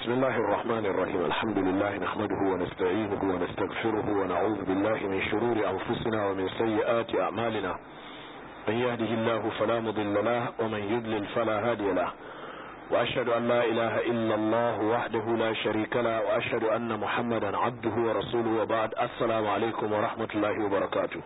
بسم الله الرحمن الرحيم الحمد لله نحمده ونستعينه ونستغفره ونعوذ بالله من شرور أنفسنا ومن سيئات أعمالنا من يهده الله فلا مضل له ومن يضلل فلا هادي له وأشهد أن لا إله إلا الله وحده لا شريك له وأشهد أن محمدا عبده ورسوله وبعد السلام عليكم ورحمة الله وبركاته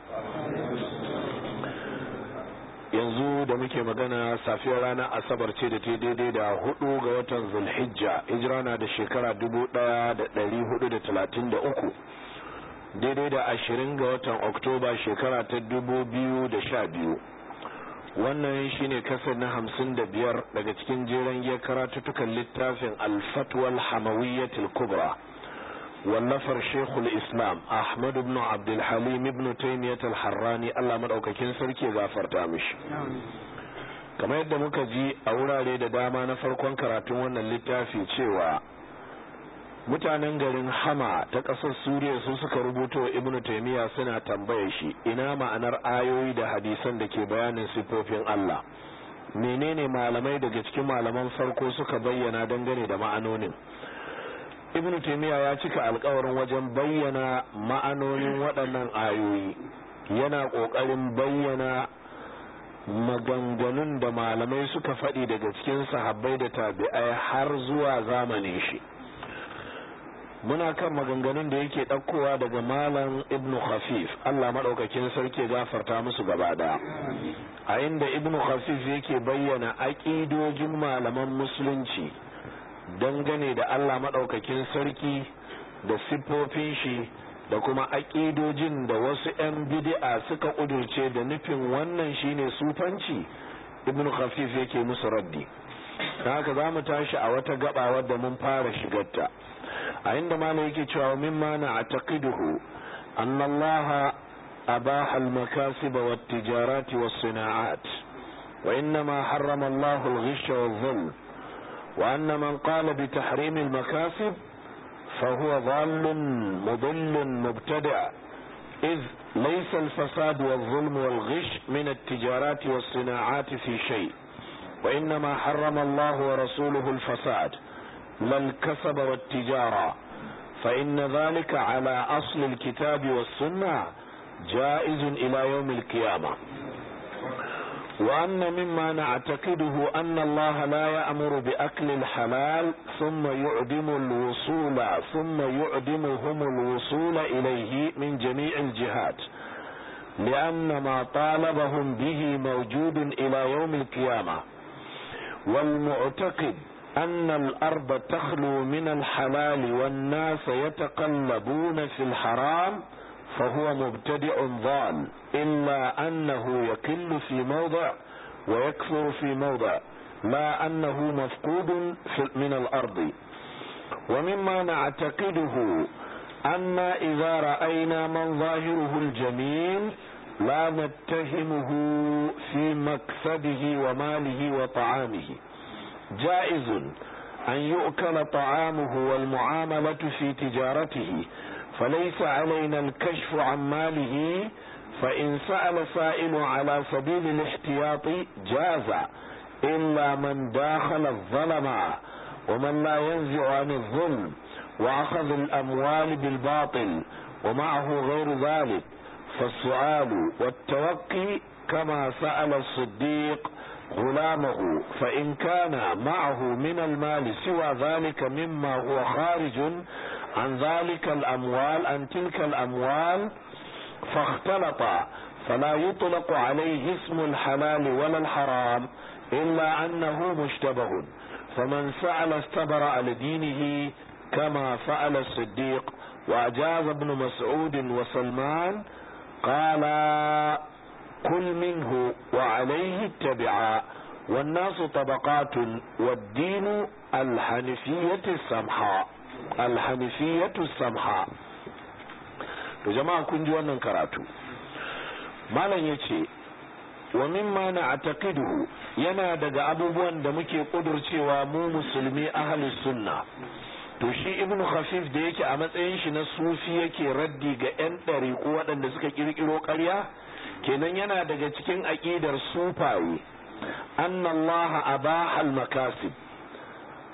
yanzu da muke magana safiyar ranar asabar ce da ta daidai da hudu ga watan zulhijja hijira na da shekara dubu daya da dari hudu da talatin da uku daidai da ashirin ga watan oktoba shekara ta dubu biyu da sha biyu wannan shine kasar na hamsin da biyar daga cikin jeren ya karatuttukan littafin alfatwal hamawiyyatul kubra wallafar shekul islam ahmad ibn abdulhalim ibn taimiyat al-harrani allah maɗaukakin sarki gafarta mishi kamar yadda muka ji a wurare da dama na farkon karatun wannan littafi cewa mutanen garin hama ta ƙasar suriya su suka rubuta wa ibn taimiyya suna tambaye shi ina ma'anar ayoyi da hadisan da ke bayanin sifofin allah menene malamai daga cikin malaman farko suka bayyana dangane da ma'anonin ibnu taimiyya ya cika alkawarin wajen bayyana ma'anonin waɗannan ayoyi yana ƙoƙarin bayyana maganganun da malamai suka faɗi daga cikin sahabbai da tabi'ai har zuwa zamanin shi muna kan maganganun da yake ɗaukowa daga malam ibnu khafif allah maɗaukakin sarki gafarta musu gaba ɗaya a inda ibnu khafif yake bayyana aƙidojin malaman musulunci dangane da Allah maɗaukakin sarki da siffofin shi da kuma aƙidojin da wasu 'yan bid'a suka ƙudurce da nufin wannan shine sufanci ibn khafif yake musu raddi haka za mu tashi a wata gaba wadda mun fara shigarta a inda malam yake cewa mimma na ataqiduhu anna Allah abaha al-makasib wa at-tijarat wa as-sina'at wa innama harrama Allah al-ghish wa adh-dhulm وأن من قال بتحريم المكاسب فهو ضال مضل مبتدع إذ ليس الفساد والظلم والغش من التجارات والصناعات في شيء وإنما حرم الله ورسوله الفساد لا الكسب والتجارة فإن ذلك على أصل الكتاب والسنة جائز إلى يوم القيامة وأن مما نعتقده أن الله لا يأمر بأكل الحلال ثم يعدم الوصول ثم يعدمهم الوصول إليه من جميع الجهات لأن ما طالبهم به موجود إلى يوم القيامة والمعتقد أن الأرض تخلو من الحلال والناس يتقلبون في الحرام فهو مبتدع ضال إلا أنه يكل في موضع ويكفر في موضع لا أنه مفقود من الأرض ومما نعتقده أن إذا رأينا من ظاهره الجميل لا نتهمه في مكسبه وماله وطعامه جائز أن يؤكل طعامه والمعاملة في تجارته فليس علينا الكشف عن ماله فإن سأل سائل على سبيل الاحتياط جاز إلا من داخل الظلم ومن لا ينزع عن الظلم وأخذ الأموال بالباطل ومعه غير ذلك فالسؤال والتوقي كما سأل الصديق غلامه فإن كان معه من المال سوى ذلك مما هو خارج عن ذلك الأموال عن تلك الأموال فاختلط فلا يطلق عليه اسم الحلال ولا الحرام إلا أنه مشتبه فمن سأل استبرأ لدينه كما سأل الصديق وأجاز ابن مسعود وسلمان قال كل منه وعليه اتبعا والناس طبقات والدين الحنفية السمحاء alhanifiyatu samha to jama'a kun ji wannan karatu malam yace wa mimma na'taqiduhu yana daga abubuwan da muke kudurcewa mu musulmi ahlus sunna to shi ibnu khafif da yake a matsayin shi na sufi yake raddi ga yan ɗariƙu waɗanda suka kirkiro ƙarya kenan yana daga cikin aƙidar sufaye anna allaha abaha al-makasib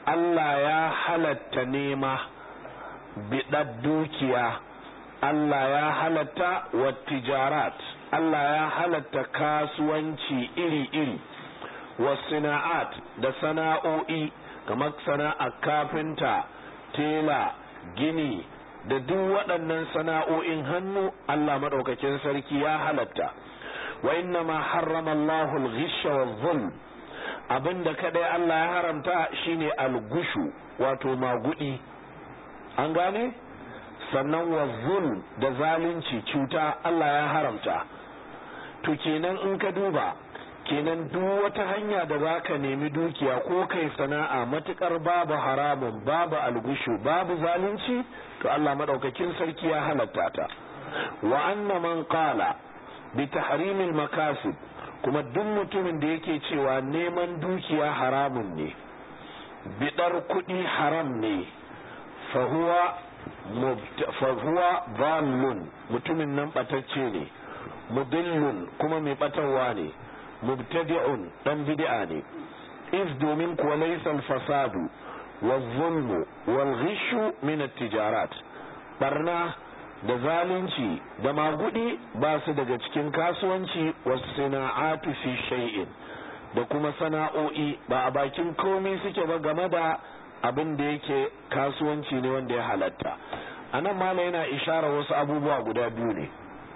Allah ya halatta nema biɗar dukiya Allah ya halatta wa tijarat Allah ya halatta kasuwanci iri-iri wa sana'at da sana'o'i kamar sana'ar kafinta tela gini da duk waɗannan sana'o'in hannu Allah maɗaukakin sarki ya halatta wa inna ma harrama Allahu al-ghisha wa zulm abinda kadai Allah ya haramta shine al-gushu wato magudi an gane sannan wa zulm da zalunci cuta Allah ya haramta to kenan in ka duba kenan duk wata hanya da za ka nemi dukiya ko kai sana'a matukar babu haramun babu algushu babu zalunci to Allah madaukakin sarki ya halatta ta wa anna man qala bi tahrimil makasib kuma duk mutumin da yake cewa neman dukiya haramun ne bidar kuɗi haram ne fahuwa fahuwa dhallun mutumin nan batacce ne mudillun kuma mai batarwa ne mubtadi'un dan bid'a ne iz domin kuwa laysa al-fasadu wal-zulmu wal-ghishu min at-tijarat barna da zalunci da magudi ba su daga cikin kasuwanci was-sana'atu fi shay'in da kuma sana'o'i ba a bakin komai suke ba game da abin da yake kasuwanci ne wanda ya halatta anan mala yana ishara wasu abubuwa guda biyu ne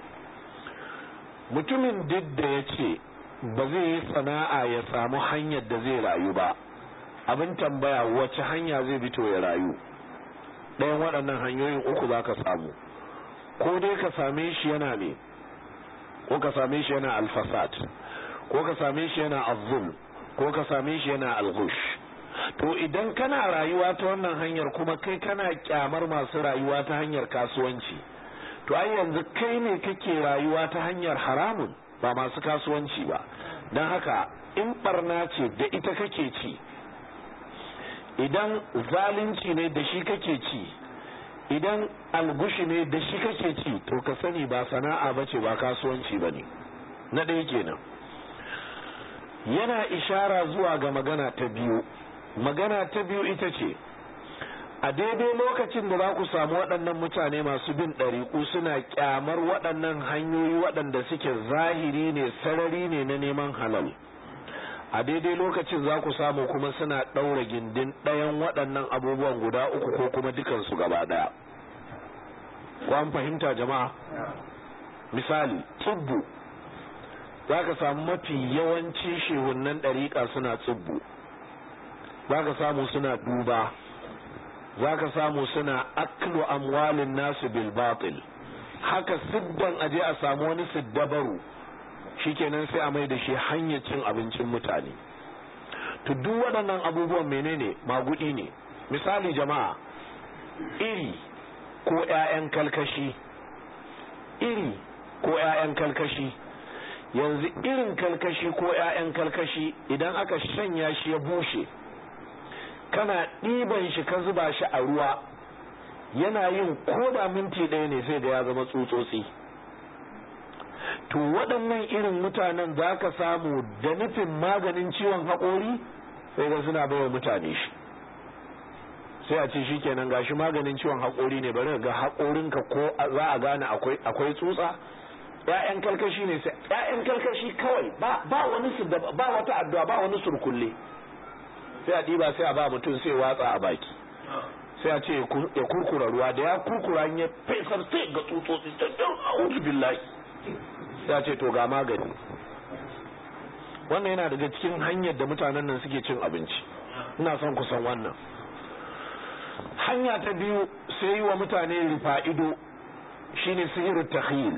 mutumin duk da ya ce ba zai yi sana'a ya samu hanyar da zai rayu ba abin tambaya wace hanya zai bito ya rayu ɗayan waɗannan hanyoyin uku za ka samu ko dai ka same shi yana ne ko ka same shi yana alfasad ko ka same shi yana azul ko ka same shi yana algush to idan kana rayuwa ta wannan hanyar kuma kai kana kyamar masu rayuwa ta hanyar kasuwanci to ai yanzu kai ne kake rayuwa ta hanyar haramun ba masu kasuwanci ba don haka in barna ce da ita kake ci idan zalunci ne da shi kake ci idan algushi ne da shi kake ci to ka sani ba sana'a ba ce ba kasuwanci ba ne na ɗaya kenan yana ishara zuwa ga magana ta biyu magana ta biyu ita ce a daidai lokacin da za ku samu waɗannan mutane masu bin ɗariƙu suna ƙyamar waɗannan hanyoyi waɗanda suke zahiri ne sarari ne na neman halal a daidai lokacin za ku samu kuma suna ɗaura gindin ɗayan waɗannan abubuwan guda uku ko kuma dukansu gaba ɗaya ko an fahimta jama'a misali tsubbu za ka samu mafi yawanci shehunan ɗariƙa suna tsubbu za ka samu suna duba za ka samu suna aklu amwalin nasu bil batil haka siddan aje a samu wani siddabaru shikenan sai a mai da shi hanyar cin abincin mutane to duk waɗannan abubuwan menene magudi ne misali jama'a iri ko 'ya'yan kalkashi iri ko 'ya'yan kalkashi yanzu irin kalkashi ko 'ya'yan kalkashi idan aka shanya shi ya bushe kana ɗiban shi ka zuba shi a ruwa yana yin koda minti ɗaya ne sai da ya zama tsutsotsi to waɗannan irin mutanen za ka samu da nufin maganin ciwon haƙori sai ga suna baiwa mutane shi sai a ce shi kenan gashi maganin ciwon haƙori ne bari ga haƙorinka ko za a gane akwai tsutsa ‘ya'yan kalkashi ne sai ‘ya'yan kalkashi kawai ba wani ba wata addu'a ba wani surkulle sai a ɗiba sai a ba mutum sai watsa a baki sai a ce ya kurkura ruwa da ya kurkura ya fesar sai ga tsutsotsi ta don a'udhu billahi sai a ce to ga magani wannan yana daga cikin hanyar da mutanen nan suke cin abinci ina son kusan wannan hanya ta biyu sai yi wa mutane rufa'ido shine sihirin takhil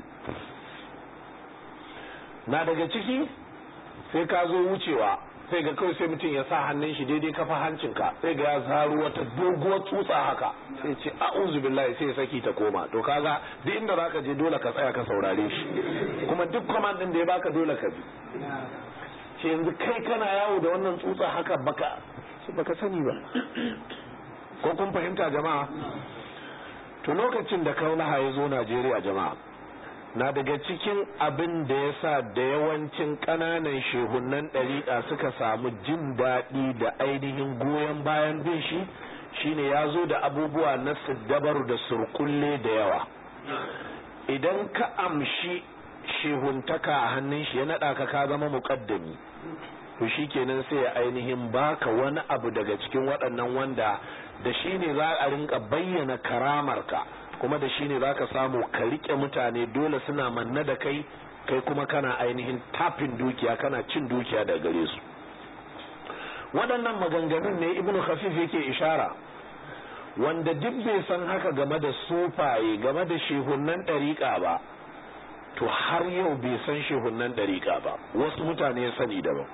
na daga ciki sai ka zo wucewa sai ga kawai sai mutum ya sa hannun shi daidai kafa hancinka sai ga ya zaro wata doguwar tsutsa haka sai ce a'udhu billahi sai ya saki ta koma to kaga duk inda zaka je dole ka tsaya ka saurare shi kuma duk command din da ya baka dole ka bi ce yanzu kai kana yawo da wannan tsutsa haka baka baka sani ba ko kun fahimta jama'a to lokacin da kaulaha ya zo Najeriya jama'a na daga cikin abin da ya sa da yawancin ƙananan shehunan ɗariƙa suka samu jin daɗi da ainihin goyon bayan bin shi shine ya zo da abubuwa na siddabaru da surkulle da yawa idan ka amshi shehuntaka a hannun shi ya naɗa ka ka zama muƙaddami to shi kenan sai ya ainihin baka wani abu daga cikin waɗannan wanda da shi ne za a rinka bayyana karamarka kuma da shi ne za ka samu ka riƙe mutane dole suna manna da kai kai kuma kana ainihin tafin dukiya kana cin dukiya da gare su waɗannan maganganun ne ibnu khafif yake ishara wanda duk bai san haka game da sufaye game da shehunan ɗariƙa ba to har yau bai san shehunan ɗariƙa ba wasu mutane ya sani daban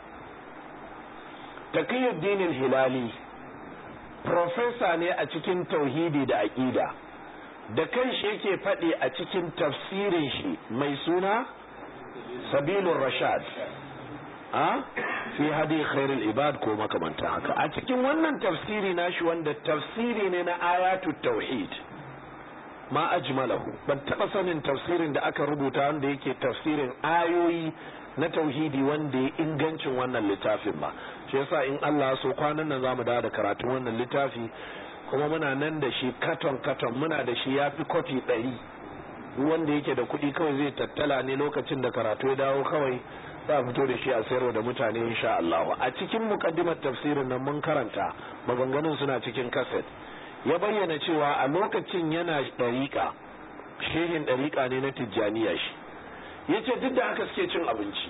taqiyuddin hilali profesa ne a cikin tauhidi da aƙida da kan shi yake faɗi a cikin tafsirin shi mai suna sabilun rashad a fi hadi khairul ibad ko makamanta haka a cikin wannan tafsiri nashi wanda tafsiri ne na ayatu tauhid ma ajmalahu ban taba sanin tafsirin da aka rubuta wanda yake tafsirin ayoyi na tauhidi wanda ya ingancin wannan littafin ba shi yasa in Allah so kwanan nan zamu dawo da karatun wannan littafi kuma muna nan da shi katon katon muna da shi yafi kofi ɗari wanda yake da kuɗi kawai zai tattala ne lokacin da karatu ya dawo kawai za a fito da shi a sayarwa da mutane insha Allah a cikin mukaddimar tafsirin nan mun karanta maganganun suna cikin kaset ya bayyana cewa a lokacin yana ɗariƙa shehin ɗariƙa ne na tijjaniya shi ya ce duk da haka suke cin abinci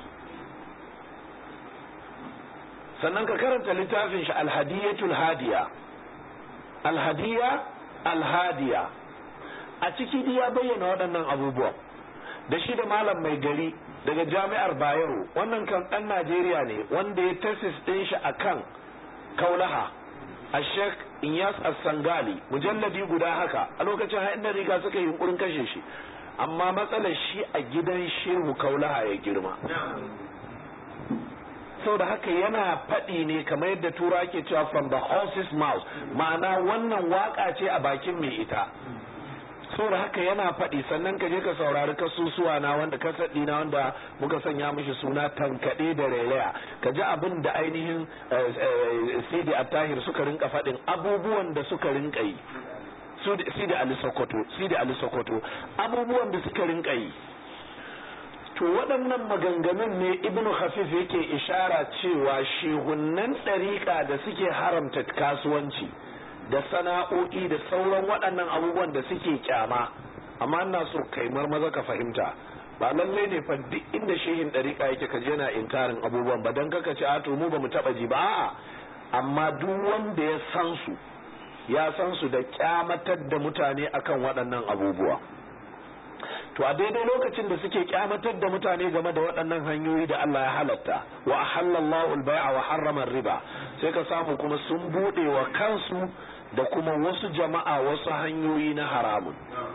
sannan ka karanta littafin shi alhadiyatul hadiya alhadiya alhadiya a ciki ya bayyana waɗannan abubuwan da shi da malam mai gari daga jami'ar bayero wannan kan ɗan najeriya ne wanda ya tesis ɗin shi a kan kaulaha a sheikh inyas as-sangali mujalladi guda haka a lokacin ha'in da riga suka yi yunkurin kashe shi amma matsalar shi a gidan shehu kaulaha ya girma sau da haka yana faɗi ne kamar yadda tura ke cewa from the horse's mouth ma'ana wannan waka ce a bakin mai ita saboda haka yana faɗi sannan ka je ka saurari kasusuwa na wanda kasaɗi na wanda muka sanya mishi suna tankaɗe da rairaya ka ji abin da ainihin sidi attahir suka rinka faɗin abubuwan da suka rinka yi sidi ali sokoto sidi ali sokoto abubuwan da suka rinka yi to waɗannan maganganun ne ibnu hafif yake ishara cewa shehunnan ɗariƙa da suke haramta kasuwanci da sana'o'i da sauran waɗannan abubuwan da suke kyama amma ina so kai maza ka fahimta ba lalle ne fa duk inda shehin ɗariƙa yake ka je na inkarin abubuwan ba dan kaka ce a to mu ba mu taɓa ji ba a'a amma duk wanda ya san su ya san su da kyamatar da mutane akan waɗannan abubuwa to a daidai lokacin da suke kyamatar da mutane game da waɗannan hanyoyi da Allah ya halatta wa ahallallahu al-bai'a wa harrama riba sai ka samu kuma sun bude wa kansu da kuma wasu jama'a wasu hanyoyi na haramun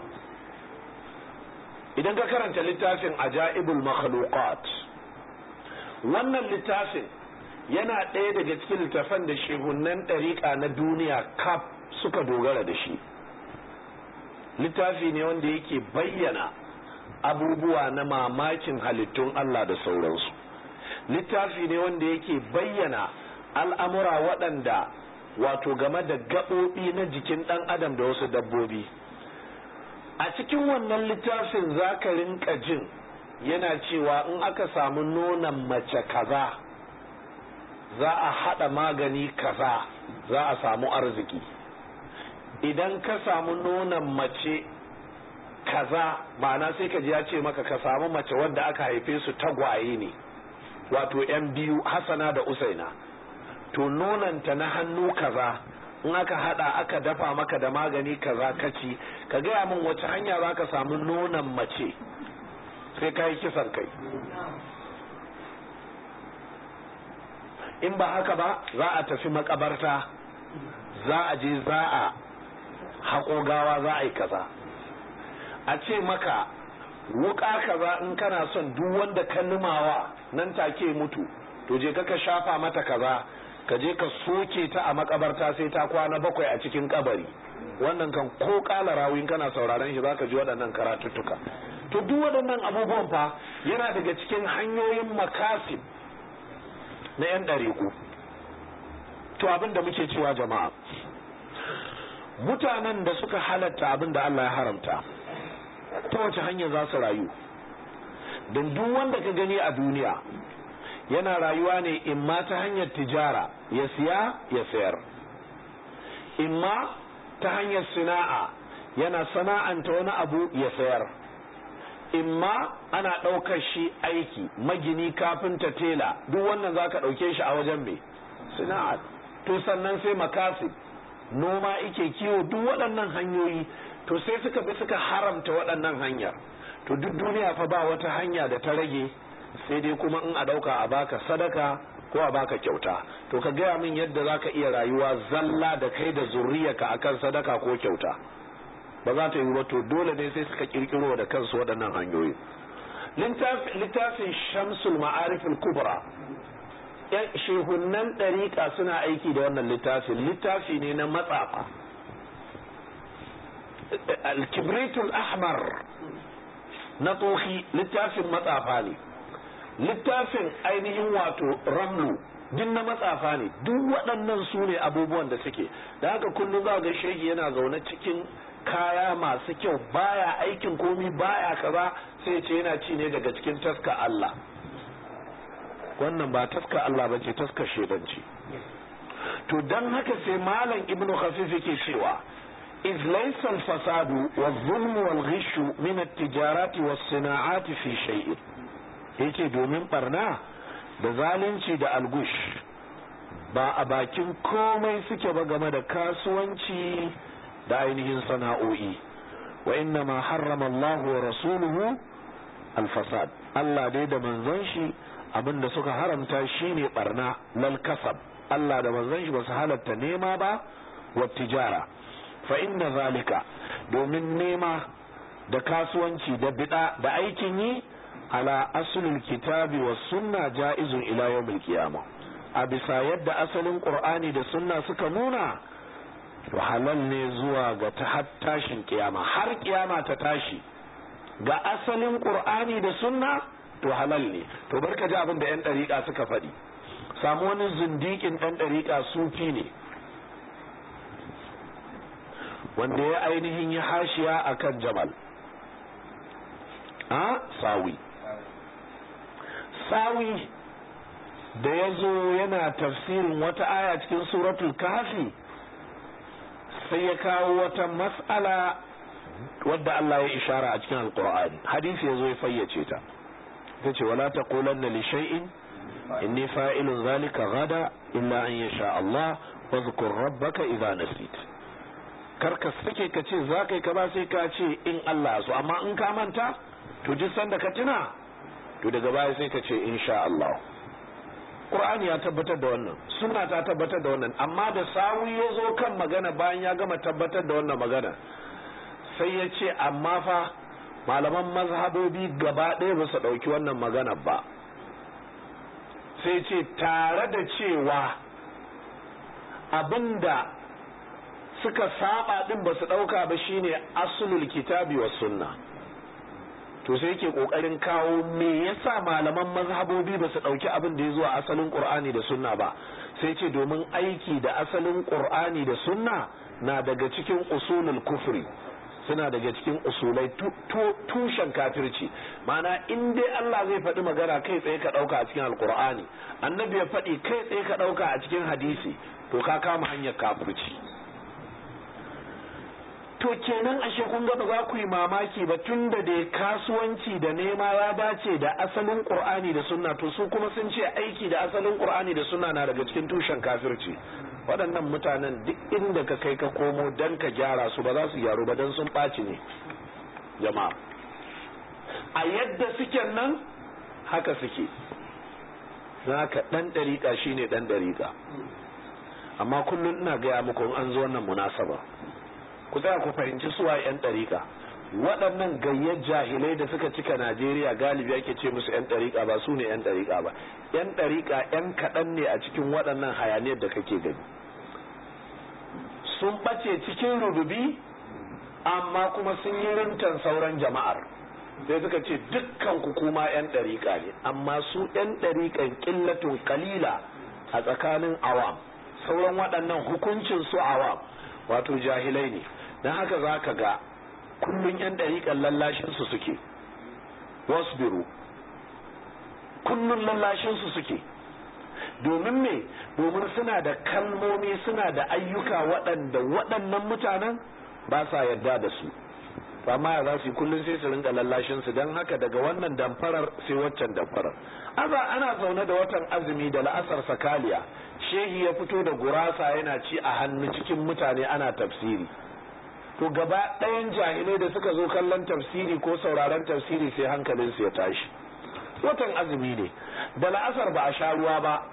idan ka karanta littafin ajaibul makhluqat wannan littafin yana ɗaya daga cikin littafan da shehunan ɗariƙa na duniya kaf suka dogara da shi littafi ne wanda yake bayyana abubuwa na mamakin halittun Allah da sauransu littafi ne wanda yake bayyana al'amura waɗanda wato game da gaɓoɓi na jikin ɗan adam da wasu dabbobi a cikin wannan littafin za ka rinka jin yana cewa in aka samu nonon mace kaza za a haɗa magani kaza za a samu arziki idan ka samu nonon mace kaza ma'ana sai ka ji ya ce maka ka samu mace wadda aka haife su tagwaye ne wato yan biyu hasana da usaina to nonanta na hannu kaza in aka hada aka dafa maka da magani kaza kaci ka gaya min wace hanya za ka samu nonon mace sai ka yi kisan kai in ba haka ba za a tafi makabarta za a je za a haƙo gawa za a yi kaza a ce maka wuka kaza in kana son duk wanda ka numawa nan take mutu to je ka shafa mata kaza ka je ka soke ta a makabarta sai ta kwana bakwai a cikin kabari wannan kan ko kala rawin kana sauraron shi zaka ji waɗannan karatuttuka to duk waɗannan abubuwan fa yana daga cikin hanyoyin makasib na 'yan ɗariƙu to abin da muke cewa jama'a mutanen da suka halatta abin da Allah ya haramta ta wace hanya za su rayu don duk wanda ka gani a duniya yana rayuwa ne imma ta hanyar tijara ya siya ya sayar imma ta hanyar sana'a yana sana'anta wani abu ya sayar imma ana ɗaukar shi aiki magini kafinta tela duk wannan za ka ɗauke shi a wajen mai sana'a to sannan sai makasib noma ike kiwo duk waɗannan hanyoyi to sai suka bi suka haramta waɗannan hanyar to duk duniya fa ba wata hanya da ta rage sai dai kuma in a ɗauka a baka sadaka ko a baka kyauta to ka gaya min yadda za ka iya rayuwa zalla da kai da zurriyarka akan sadaka ko kyauta ba za ta yi ba to dole ne sai suka kirkiro da kansu waɗannan hanyoyi littafin shamsul ma'arifin kubra yan shehunan ɗariƙa suna aiki da wannan littafin littafi ne na matsafa alkibritul ahmar na tsohi littafin matsafa ne littafin ainihin wato ramlu duk na matsafa ne duk waɗannan su ne abubuwan da suke da haka kullum za ga shegi yana zaune cikin kaya masu kyau baya aikin komi baya kaza sai ce yana ci ne daga cikin taska Allah wannan ba taska Allah ba ce taska shedanci to don haka sai malam ibnu khafif yake cewa إذ ليس الفساد والظلم والغش من التجارات والصناعات في شيء yake domin barna da zalunci da algush ba a bakin komai suke ba game da kasuwanci da ainihin sana'o'i wa inna ma harrama Allah wa rasuluhu alfasad Allah dai da manzon shi abinda suka haramta shine barna lal kasab Allah da manzon shi ba su halatta nema ba wa tijara fa inna zalika domin nema da kasuwanci da bida da aikin yi ala asulul kitabi wa sunna ja'izun ila yawmil qiyama a bisa yadda asalin qur'ani da sunna suka nuna halal ne zuwa ga ta tashin kiyama har kiyama ta tashi ga asalin qur'ani da sunna to halal ne to barka ji abin da yan dariƙa suka faɗi samu wani zindikin ɗan dariƙa sufi ne wanda ya ainihin ya hashiya a kan jamal a sawi sawi da ya zo yana tafsirin wata aya cikin suratul kafi sai ya kawo wata mas'ala wadda Allah ya ishara a cikin alkur'ani hadisi ya zo ya fayyace ta ta ce wala ta kolanna li shay'in inni fa'ilun zalika gada illa an yasha Allah wa zkur rabbaka idza nasit karka sake ka ce za ka yi ka ba sai ka ce in Allah so amma in ka manta to duk sanda ka tuna to daga baya sai ka ce insha Allah Qur'ani ya tabbatar da wannan sunna ta tabbatar da wannan amma da sawu ya zo kan magana bayan ya gama tabbatar da wannan magana sai ya ce amma fa malaman mazhabobi gaba ɗaya ba su ɗauki wannan magana ba sai ce tare da cewa abinda suka saba din ba su ɗauka ba shine asulul kitabi wa sunna to sai yake kokarin kawo me yasa malaman mazhabobi ba su ɗauki abin da ya zuwa asalin qur'ani da sunna ba sai ce domin aiki da asalin qur'ani da sunna na daga cikin usulul kufri suna daga cikin usulai tushen kafirci ma'ana in dai Allah zai faɗi magana kai tsaye ka ɗauka a cikin alkur'ani annabi ya faɗi kai tsaye ka ɗauka a cikin hadisi to ka kama hanyar kafirci to kenan ashe kun ga ba za ku yi mamaki ba tun da dai kasuwanci da nema ya dace da asalin qur'ani da sunna to su kuma sun ce aiki da asalin qur'ani da sunna na daga cikin tushen kafirci waɗannan mutanen duk inda ka kai ka komo dan ka gyara su ba za su gyaru ba dan sun ɓaci ne jama'a a yadda suke nan haka suke ka ɗan ɗariƙa shine ɗan ɗariƙa amma kullum ina gaya muku an zo wannan munasaba ku tsaya ku fahimci suwa 'yan ɗariƙa waɗannan gayyar jahilai da suka cika najeriya galibi ake ce musu 'yan ɗariƙa ba su ne 'yan ɗariƙa ba 'yan ɗariƙa 'yan kaɗan ne a cikin waɗannan hayaniyar da kake gani sun ɓace cikin rububi amma kuma sun yi rintan sauran jama'ar sai suka ce dukkan ku kuma yan ɗariƙa ne amma su yan ɗariƙan ƙillatun kalila a tsakanin awam sauran waɗannan hukuncin su awam wato jahilai ne don haka za ka ga kullum yan ɗariƙan lallashinsu suke wasbiru kullum lallashinsu suke domin me domin suna da kalmomi suna da ayyuka waɗanda waɗannan mutanen ba sa yarda da su amma ya za su yi kullum sai su rinka lallashin su don haka daga wannan damfarar sai waccan damfarar aza ana zaune da watan azumi da la'asar sakaliya shehi ya fito da gurasa yana ci a hannu cikin mutane ana tafsiri to gaba ɗayan jahilai da suka zo kallon tafsiri ko sauraron tafsiri sai hankalinsu ya tashi watan azumi ne da la'asar ba a sha ruwa ba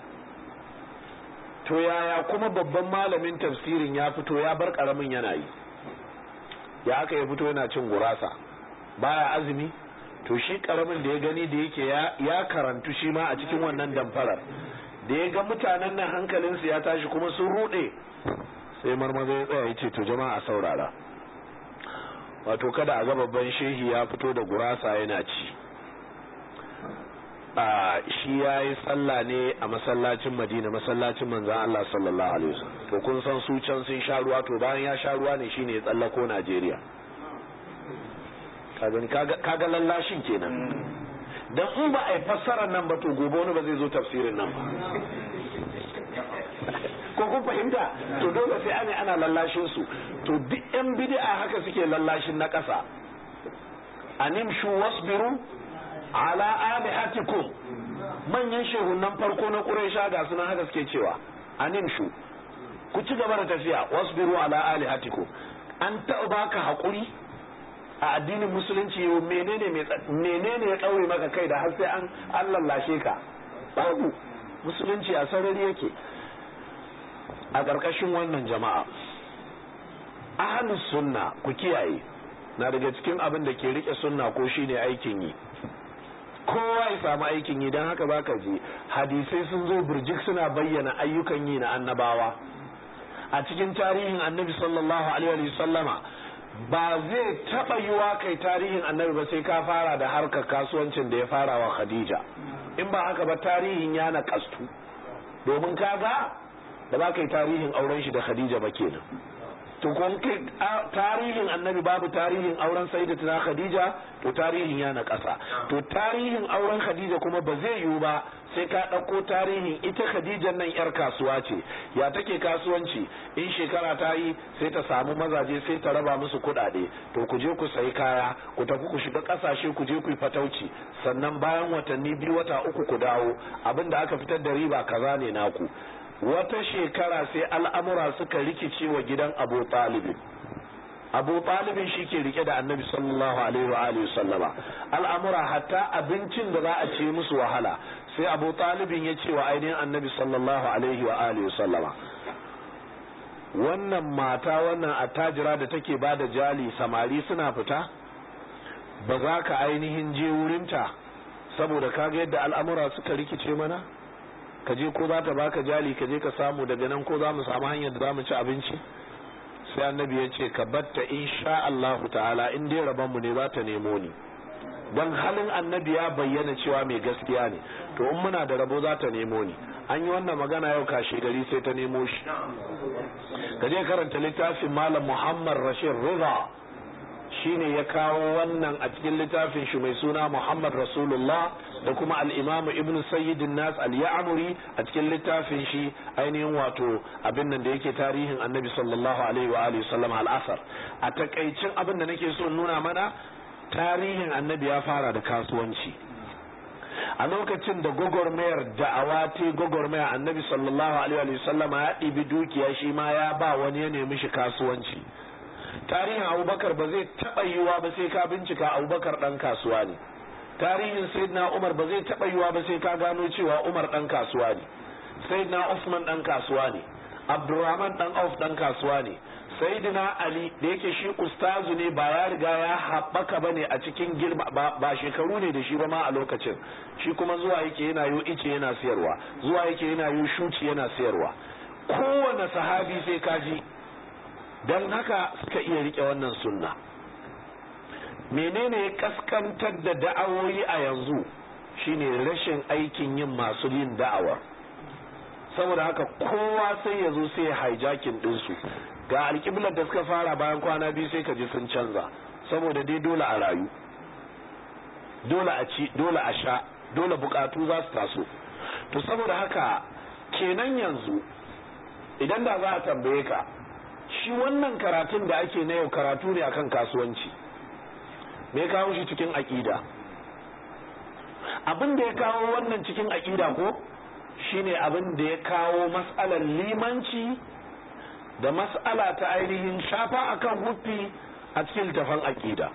to yaya kuma babban malamin tafsirin ya fito ya bar karamin yana yi ya aka ya fito yana cin gurasa baya azumi to shi karamin da ya gani da yake ya karantu shi ma a cikin wannan damfarar da ya ga mutanen nan hankalinsu ya tashi kuma sun rude sai marmaza ya tsaya ya ce to jama'a saurara wato kada a ga babban shehi ya fito da gurasa yana ci shi ya yi sallah ne a masallacin madina masallacin manzan Allah sallallahu alaihi wasallam to kun san su can sun sha ruwa to bayan ya sha ruwa ne shine ya tsallako Najeriya kaga lallashin kenan dan in ba a yi fassarar nan ba to gobe wani ba zai zo tafsirin nan ba ko kun fahimta to dole sai ana ana lallashin su to duk yan bid'a haka suke lallashin na ƙasa animshu wasbiru ala alihatikum manyan shehunan farko na Quraysha ga sunan haka suke cewa animshu ku ci gaba da tafiya wasbiru ala alihatikum an taɓa baka haƙuri a addinin musulunci menene menene ya ɗaure maka kai da har sai an an lallashe ka babu musulunci a sarari yake a ƙarƙashin wannan jama'a ahlus sunna ku kiyaye na daga cikin abin da ke rike sunna ko shine aikin yi kowa ya samu aikin yi don haka baka ji hadisai sun zo burjik suna bayyana ayyukan yi na annabawa a cikin tarihin annabi sallallahu alaihi sallama ba zai taɓa yiwa kai tarihin annabi ba sai ka fara da harkar kasuwancin da ya fara wa khadija in ba haka ba tarihin ya na kastu domin kaga da ba kai tarihin auren shi da khadija ba kenan to kun kai tarihin annabi babu tarihin auren sayyidatuna khadija to tarihin ya na ƙasa to tarihin auren khadija kuma ba zai yiwu ba sai ka ɗauko tarihin ita khadijan nan yar kasuwa ce ya take kasuwanci in shekara ta yi sai ta samu mazaje sai ta raba musu kuɗaɗe to ku je ku sayi kaya ku tafi ku shiga ƙasashe ku je ku yi fatauci sannan bayan watanni biyu wata uku ku dawo abin da aka fitar da riba kaza ne naku wata shekara sai al'amura suka rikice wa gidan abu talibin abu talibin shi ke rike da annabi sallallahu alaihi wa alihi sallama al'amura hatta abincin da za a ce musu wahala sai abu talibin ya ce wa ainihin annabi sallallahu alaihi wa alihi sallama wannan mata wannan attajira da take ba da jali samari suna fita ba za ka ainihin je wurinta saboda kaga yadda al'amura suka rikice mana ka je ko za ta baka jali ka je ka samu daga nan ko za mu samu hanyar da za mu ci abinci sai annabi ya ce ka batta insha Allah ta'ala in dai rabon mu ne za ta nemo ni dan halin annabi ya bayyana cewa mai gaskiya ne to in muna da rabo za ta nemo ni an yi wannan magana yau kashe gari sai ta nemo shi ka je karanta littafin malam Muhammad Rashid Riza shine ya kawo wannan a cikin littafin shi mai suna Muhammad Rasulullah da kuma al-Imam Ibn Sayyidin Nas al-Ya'muri a cikin littafin shi ainihin wato abin nan da yake tarihin Annabi sallallahu alaihi wa alihi sallam al-asar a takaicin abin da nake so nuna mana tarihin Annabi ya fara da kasuwanci a lokacin da gwagwarmayar da'awa ta gwagwarmaya Annabi sallallahu alaihi wa sallam ya ɗibi dukiya shi ma ya ba wani ya nemi shi kasuwanci tarihin abubakar ba zai taɓa yiwa ba sai ka bincika abubakar ɗan kasuwa ne tarihin sayyidina umar ba zai taɓa yiwa ba sai ka gano cewa umar ɗan kasuwa ne sayyidina usman ɗan kasuwa ne abdurrahman ɗan auf ɗan kasuwa ne sayyidina ali da yake shi ustazu ne ba ya riga ya haɓaka ba ne a cikin girma ba shekaru ne da shi ba ma a lokacin shi kuma zuwa yake yana yo ice yana siyarwa zuwa yake yana yo shuci yana siyarwa kowane sahabi sai kaji don haka suka iya rike wannan sunna menene ya kaskantar da da'awoyi a yanzu shine rashin aikin yin masu yin da'awa saboda haka kowa sai ya zo sai ya hijacking ɗinsu ga alƙiblar da suka fara bayan kwana biyu sai ka ji sun canza saboda dai dole a rayu dole a ci dole a sha dole bukatu za su taso to saboda haka kenan yanzu idan da za a tambaye ka shi wannan karatun da ake na yau karatu ne akan kasuwanci me kawo shi cikin aƙida abin da ya kawo wannan cikin aƙida ko shine abin da ya kawo mas'alar limanci da mas'ala ta ainihin shafa akan huffi a cikin tafan aƙida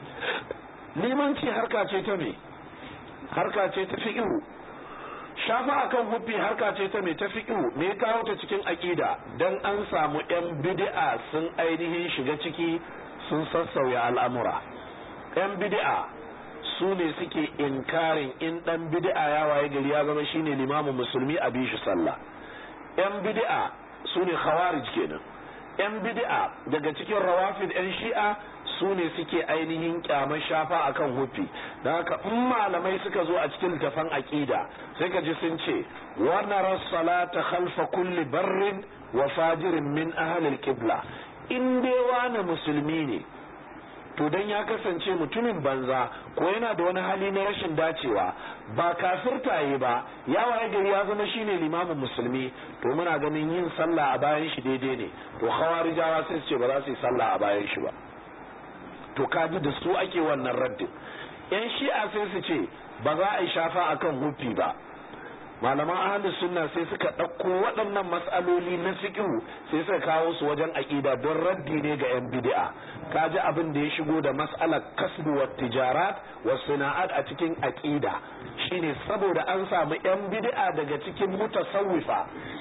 limanci harka ce ta me harka ce ta fi'u shafa akan huffi harka ce ta me ta fi'u me kawo ta cikin aƙida dan an samu yan bid'a sun ainihin shiga ciki sun sassauya al'amura yan bid'a su ne suke inkarin in dan bid'a ya waye gari ya zama shine limamin musulmi a bishi sallah yan bid'a su ne khawarij kenan yan bid'a daga cikin rawafid yan shi'a su ne suke ainihin kyamar shafa akan hufi don haka in malamai suka zo a cikin tafan aqida sai ka ji sun ce wa nara salata khalfa kulli barrin wa fajirin min ahli al-qibla in dai wani musulmi ne to dan ya kasance mutumin banza ko yana da wani hali na rashin dacewa ba kafirta yi ba ya waye gari ya zama shine limamin musulmi to muna ganin yin sallah a bayan shi daidai ne to khawarijawa sai su ce ba za su yi sallah a bayan shi ba to kaji da su ake wannan raddin yan shi'a sai su ce ba za a yi shafa akan hufi ba malaman ahlus sunna sai suka ɗauko waɗannan matsaloli na fiqhu sai suka kawo su wajen aƙida don raddi ne ga yan bid'a kaji abin da ya shigo da mas'alar kasbu wa tijarat wa sana'at a cikin aƙida shine saboda an samu yan bid'a daga cikin mutasawwifa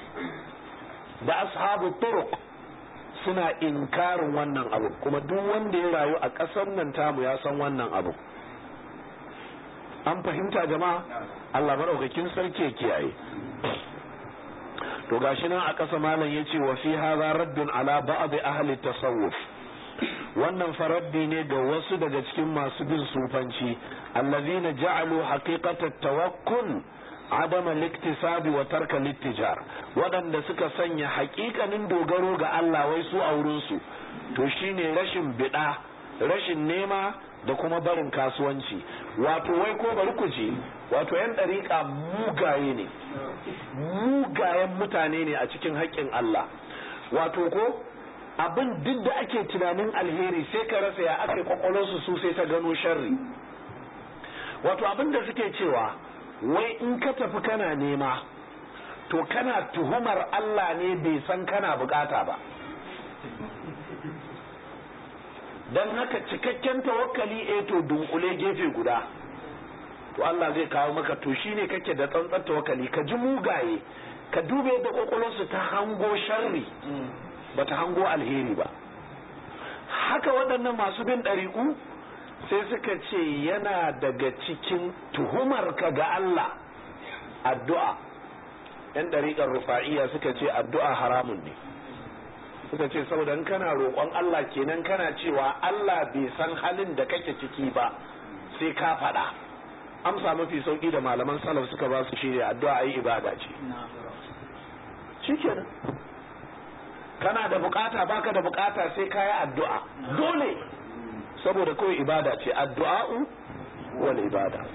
da ashabu turuq suna inkarin wannan abu kuma duk wanda ya rayu a ƙasar nan tamu ya san wannan abu an fahimta jama'a Allah maɗaukakin sarki ya kiyaye to gashi nan a ƙasa malam yace wa fi hadha raddun ala ba'd ahli tasawuf wannan faraddi ne ga wasu daga cikin masu bin sufanci allazina ja'alu haqiqata tawakkul adama liktisabi wa tarka littijar waɗanda suka sanya haƙiƙanin dogaro ga Allah wai su a wurin su to shine rashin bida rashin nema da kuma barin kasuwanci wato wai ko bari ku ji wato yan ɗariƙa mugaye ne mugayen mutane ne a cikin haƙƙin Allah wato ko abin duk da ake tunanin alheri sai ka rasa ya aka kwakwalwarsu su sai ta gano sharri wato abin da suke cewa wai in ka tafi kana nema to kana tuhumar Allah ne bai san kana bukata ba don haka cikakken tawakkali eh to dunkule gefe guda to Allah zai kawo maka to shine kake da tsantsar tawakkali ka ji mugaye ka dube da kwakwalwarsu ta hango sharri ba ta hango alheri ba haka waɗannan masu bin ɗariƙu sai suka ce yana daga cikin tuhumar ka ga Allah addu'a ‘yan ɗariƙar rufa'iya suka ce addu'a haramun ne suka ce saboda kana roƙon Allah kenan kana cewa Allah bai san halin da kake ciki ba sai ka faɗa amsa mafi sauƙi da malaman salaf suka ba su shirya addu'a ayi ibada ce shikenan kana da bukata baka da bukata sai ka yi addu'a dole saboda kawai ibada ce addu'a'u wal ibada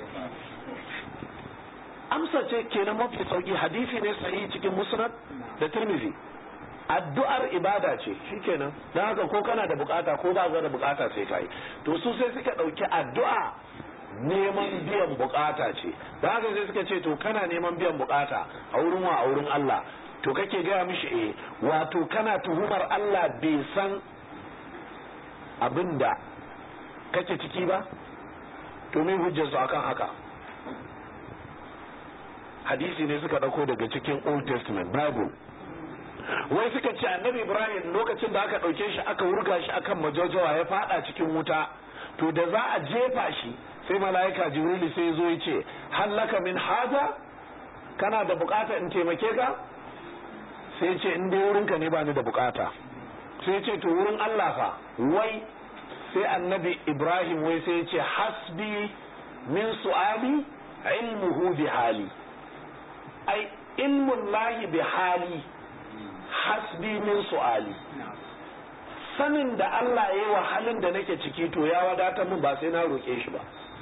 amsa ce kenan mafi sauƙi hadisi ne sahihi cikin musnad da tirmidhi addu'ar ibada ce shikenan don haka ko kana da bukata ko ba ka da bukata sai kai to su sai suka dauki addu'a neman biyan bukata ce don haka sai suka ce to kana neman biyan bukata a wurin wa a wurin Allah to kake gaya mishi eh wato kana tuhumar Allah bai san abinda kake ciki ba to me hujjar su akan haka hadisi ne suka dauko daga cikin Old Testament Bible wai suka ce annabi ibrahim lokacin da aka ɗauke shi aka wurga shi akan majojawa ya fada cikin wuta to da za a jefa shi sai mala'ika jibrilu sai zo ya ce hallaka min haja kana da bukata in taimake ka sai ce in dai wurinka ne ba ni da bukata sai ce to wurin allah fa wai sai annabi ibrahim wai sai ya ce hasbi min su'ali ilmuhu bi hali ai ilmun lahi bi hali hasbi min su'ali sanin da Allah ya yi wa halin da nake ciki to ya wadatar min ba sai na roƙe shi ba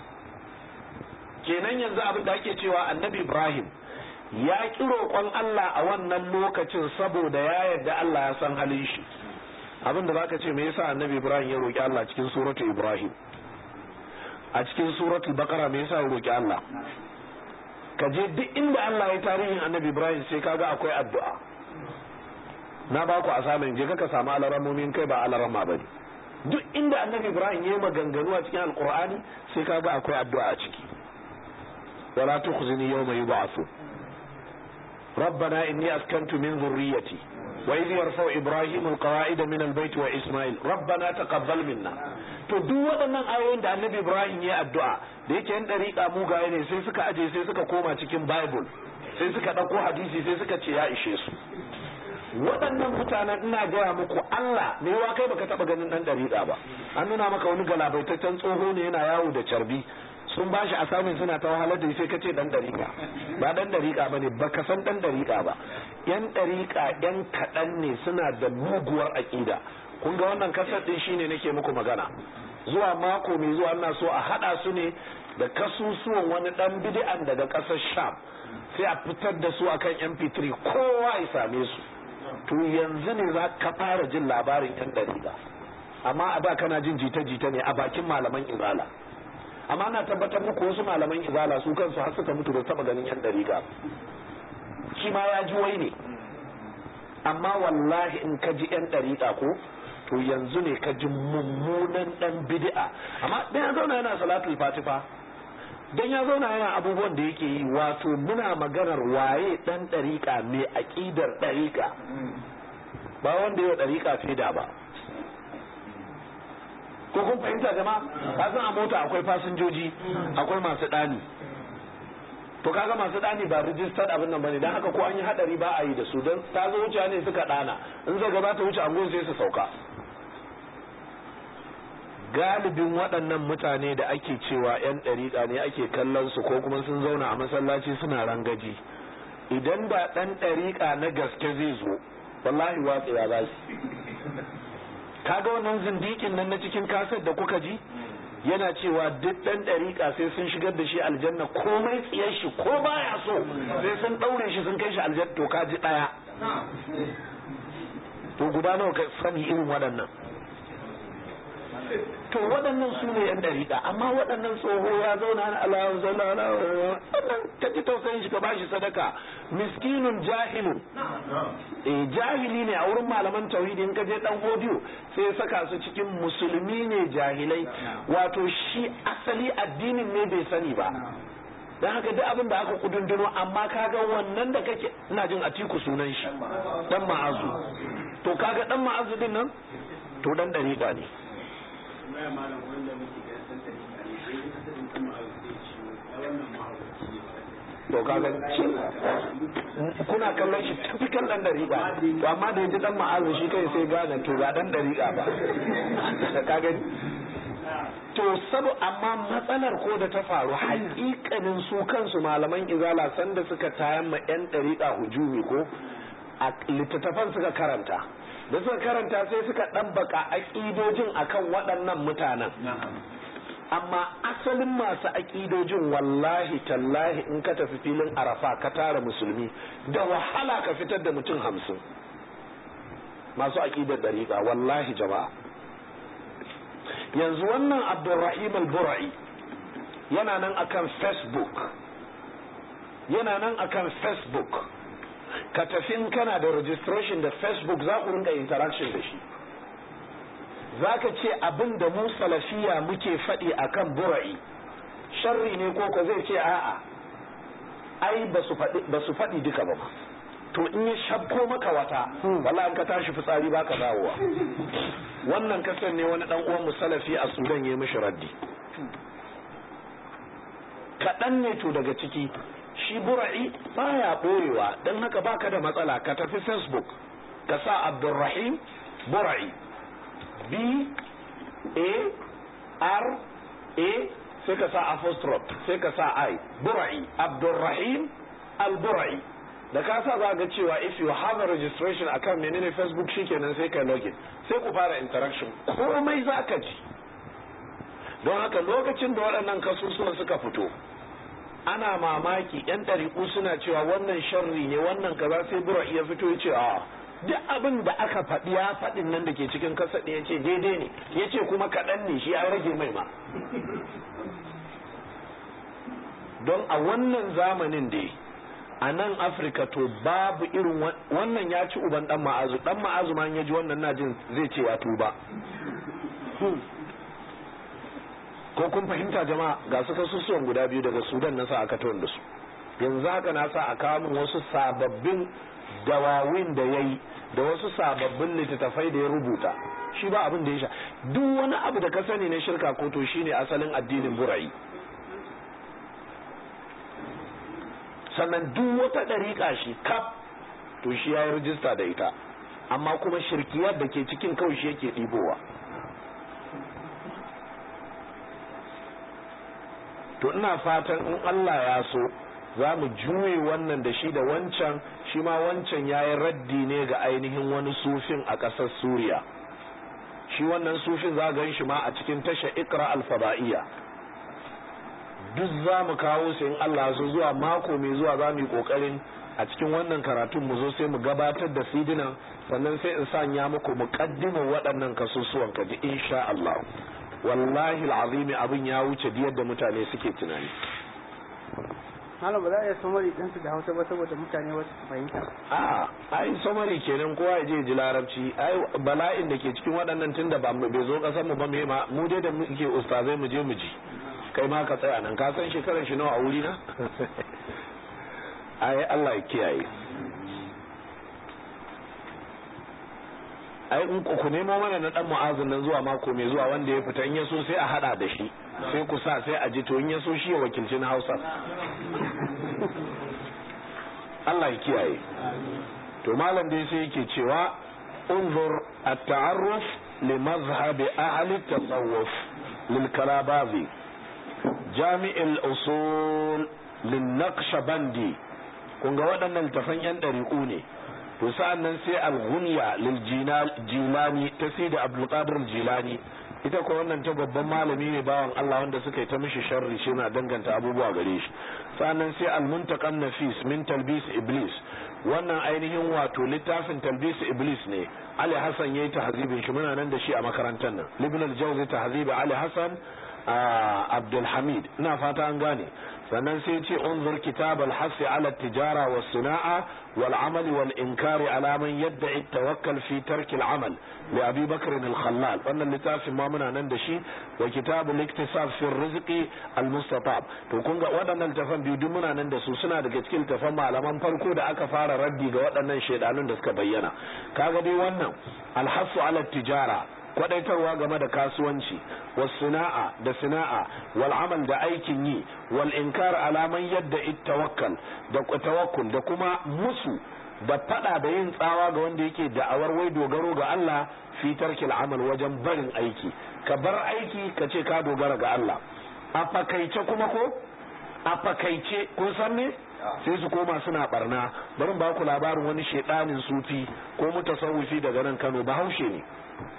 kenan yanzu abin da ake cewa annabi ibrahim ya ƙi roƙon Allah a wannan lokacin saboda ya yarda Allah ya san halin shi abin da zaka ce me yasa annabi ibrahim ya roƙi Allah cikin suratu ibrahim a cikin suratul baqara me yasa ya roƙi Allah ka je duk inda Allah ya tarihin annabi ibrahim sai kaga akwai addu'a na ba ku asamin je ka samu alaramomin kai ba alarama ba ne duk inda annabi ibrahim ya yi maganganu a cikin alkur'ani sai kaga akwai addu'a a ciki wala tukhzini yawma yub'athun ربنا إني أسكنت من ذريتي وإذ يرفع إبراهيم القواعد من البيت وإسماعيل ربنا تقبل منا to duk waɗannan ayoyin da annabi Ibrahim ya addu'a da yake yan ɗariƙa mugaye ne sai suka aje sai suka koma cikin Bible sai suka ɗauko hadisi sai suka ce ya ishe su waɗannan mutanen ina gaya muku Allah me yawa kai baka taɓa ganin ɗan ɗariƙa ba an nuna maka wani galabaitaccen tsoho ne yana yawo da carbi sun ba shi asamin suna ta wahalar da sai ka ce dan dariƙa ba dan dariƙa ba ne ba ka san dan dariƙa ba yan dariƙa yan kaɗan ne suna da muguwar aƙida kun ga wannan kasar ɗin shine nake muku magana zuwa mako mai zuwa ina so a haɗa su ne da kasusuwan wani ɗan bidi'an daga ƙasar sham sai a fitar da su akan mp3 kowa ya same su to yanzu ne za ka fara jin labarin yan dariƙa amma a da kana jin jita-jita ne a bakin malaman izala amma na tabbatar muku wasu malaman izala su kansu har suka mutu da taba ganin yan dariƙa shi ma ya ji wai ne amma wallahi in ka ji yan dariƙa ko to yanzu ne ka ji mummunan dan bid'a amma dan ya zauna yana salatul fatifa dan ya zauna yana abubuwan da yake yi wato muna maganar waye dan dariƙa mai aqidar dariƙa ba wanda ya dariƙa fida ba ko kun fahimta jama'a ka san a mota akwai fasinjoji akwai masu ɗani to kaga masu ɗani ba rijistar abin nan bane dan haka ko an yi hadari ba a yi da su don ta zo wuce ne suka ɗana in zai gaba ta wuce angon sai su sauka galibin waɗannan mutane da ake cewa 'yan ɗariƙa ne ake kallon su ko kuma sun zauna a masallaci suna rangaji idan da ɗan ɗariƙa na gaske zai zo wallahi watsewa za su kaga wannan zindikin nan na cikin kasar da kuka ji yana cewa duk dan dariƙa sai sun shigar da shi aljanna komai tsiyar shi ko baya so sai sun ɗaure shi sun kai shi aljanna to ka ji ɗaya to guda nawa ka sani irin waɗannan to waɗannan su ne yan dariƙa amma waɗannan tsoho ya zauna na Allah zalla wannan ka ji tausayin shi ka bashi sadaka miskinun jahilun eh jahili ne a wurin malaman tauhidi in ka je dan audio sai saka su cikin musulmi ne jahilai wato shi asali addinin ne bai sani ba dan haka duk abin da aka kudunduro amma kaga wannan da kake ina jin atiku sunan shi dan ma'azu to kaga dan ma'azu din nan to dan dariƙa ne to kaga kuna kallon shi typical dan dariƙa to amma da yaji dan ma'azu shi kai sai gane to ba dan dariƙa ba kaga to sabu amma matsalar ko da ta faru haƙiƙanin su kansu malaman izala sanda suka tayan ma yan dariƙa hujumi ko a littattafan suka karanta da suka karanta sai suka ɗabbaka aƙidojin akan waɗannan mutanen amma asalin masu aƙidojin wallahi tallahi in ka tafi filin arafa ka tara musulmi da wahala ka fitar da mutum hamsin masu aƙidar dariƙa wallahi jama'a yanzu wannan abdulrahim al-bura'i yana nan akan facebook yana nan akan facebook ka tafi in kana da registration da facebook za ku rinka interaction da shi za ka ce abin da mu salafiya muke faɗi a kan bura'i sharri ne ko ko zai ce a'a ai ba su faɗi duka ba to in ya shabko maka wata wala ka tashi fitsari baka dawowa wannan kasar ne wani dan uwan salafi a sudan ya mishi raddi kaɗan ne to daga ciki shi bura'i baya ɓoyewa don haka baka da matsala ka tafi facebook ka sa abdulrahim bura'i b a r a sai ka sa apostrophe sai ka sa i bura'i abdurrahim al-bura'i da ka sa za ga cewa if you have a registration akan menene facebook shikenan sai ka login sai ku fara interaction komai za ka ji don haka lokacin da waɗannan kasusuwan suka fito ana mamaki yan ɗariƙu suna cewa wannan sharri ne wannan kaza sai bura iya fito ya ce a duk abin da aka faɗi ya faɗin nan da ke cikin kasa ya ce daidai ne ya ce kuma kaɗan ne shi an rage mai ma don a wannan zamanin dai a nan afirka to babu irin wannan ya ci uban dan ma'azu dan ma'azu ma ya ji wannan na jin zai ce ya tuba ko kun fahimta jama'a ga su kasusuwan guda biyu daga sudan na sa aka tawar da su yanzu haka na sa a kawo min wasu sababbin dawawin da ya yi da wasu sababbin littattafai da ya rubuta shi ba abin da ya sha duk wani abu da ka sani na shirka ko to shine asalin addinin burayi sannan duk wata ɗariƙa shi kaf to shi ya yi rijista da ita amma kuma shirkiyar da ke cikin kawai shi yake ɗibowa to ina fatan in Allah ya so za mu juye wannan da shi da wancan shi ma wancan ya yi raddi ne ga ainihin wani sufin a ƙasar suriya shi wannan sufin za gan shi ma a cikin tasha ikra alfaba'iyya duk za mu kawo su in Allah so zuwa mako mai zuwa za mu yi kokarin a cikin wannan karatun mu zo sai mu gabatar da sidinan sannan sai in sanya muku muqaddimar waɗannan kasusuwan kaji insha Allah wallahi alazimi abin ya wuce da yadda mutane suke tunani malam ba za a iya somari ɗinsu da hausa ba saboda mutane wasu su fahimta a'a ai somari kenan kowa ya je ji larabci ai bala'in da ke cikin waɗannan tunda ba bai zo ƙasar mu ba me ma mu dai da muke ustazai mu je mu ji kai ma ka tsaya nan ka san shekaran shi nawa a wuri na ai Allah ya kiyaye ai in ku nemo mana na dan mu'azin nan zuwa mako mai zuwa wanda ya fita in ya so sai a hada da shi sai ku sa sai a ji to in ya so shi ya wakilci na Hausa Allah ya kiyaye to malam dai sai yake cewa unzur at-ta'arruf li mazhab ahli at-tasawuf lil kalabazi jami' al-usul lin naqshbandi kun ga waɗannan tafan yan ɗariƙu ne to sa'an nan sai al-ghunya lil jilani ta sai da abdul qadir jilani ita ko wannan ta babban malami ne bawan Allah wanda suka yi ta mishi sharri shi na danganta abubuwa gare shi sa'an nan sai al-muntaqan nafis min talbis iblis wannan ainihin wato littafin talbis iblis ne Ali Hassan yayi tahzibin shi muna nan da shi a makarantar nan Ibn al-Jawzi tahzib Ali Hassan Abdul Hamid ina fata an gane sannan sai ce unzur kitab al-hasi ala tijara wa sana'a wal amali wal inkari ala man yadda'i tawakkal fi tark al-amal li Abi Bakr al-Khallal wannan littafin ma muna nan da shi wa kitab al-iktisab fi rizqi al-mustatab to kun ga waɗannan tafan biyu duk muna nan da su suna daga cikin tafan malaman farko da aka fara raddi ga waɗannan shedanun da suka bayyana kaga dai wannan al-hasu ala tijara kwadaitarwa game da kasuwanci was sana'a da sana'a wal amal da aikin yi wal inkar alaman yadda tawakkal da tawakkul da kuma musu da fada da yin tsawa ga wanda yake da'awar wai dogaro ga Allah fi tarkil amal wajen barin aiki ka bar aiki ka ce ka dogara ga Allah a fakaice kuma ko a fakaice kun san ne sai su koma suna barna bari ba ku labarin wani shedanin sufi ko mutasawwifi daga nan Kano bahaushe ne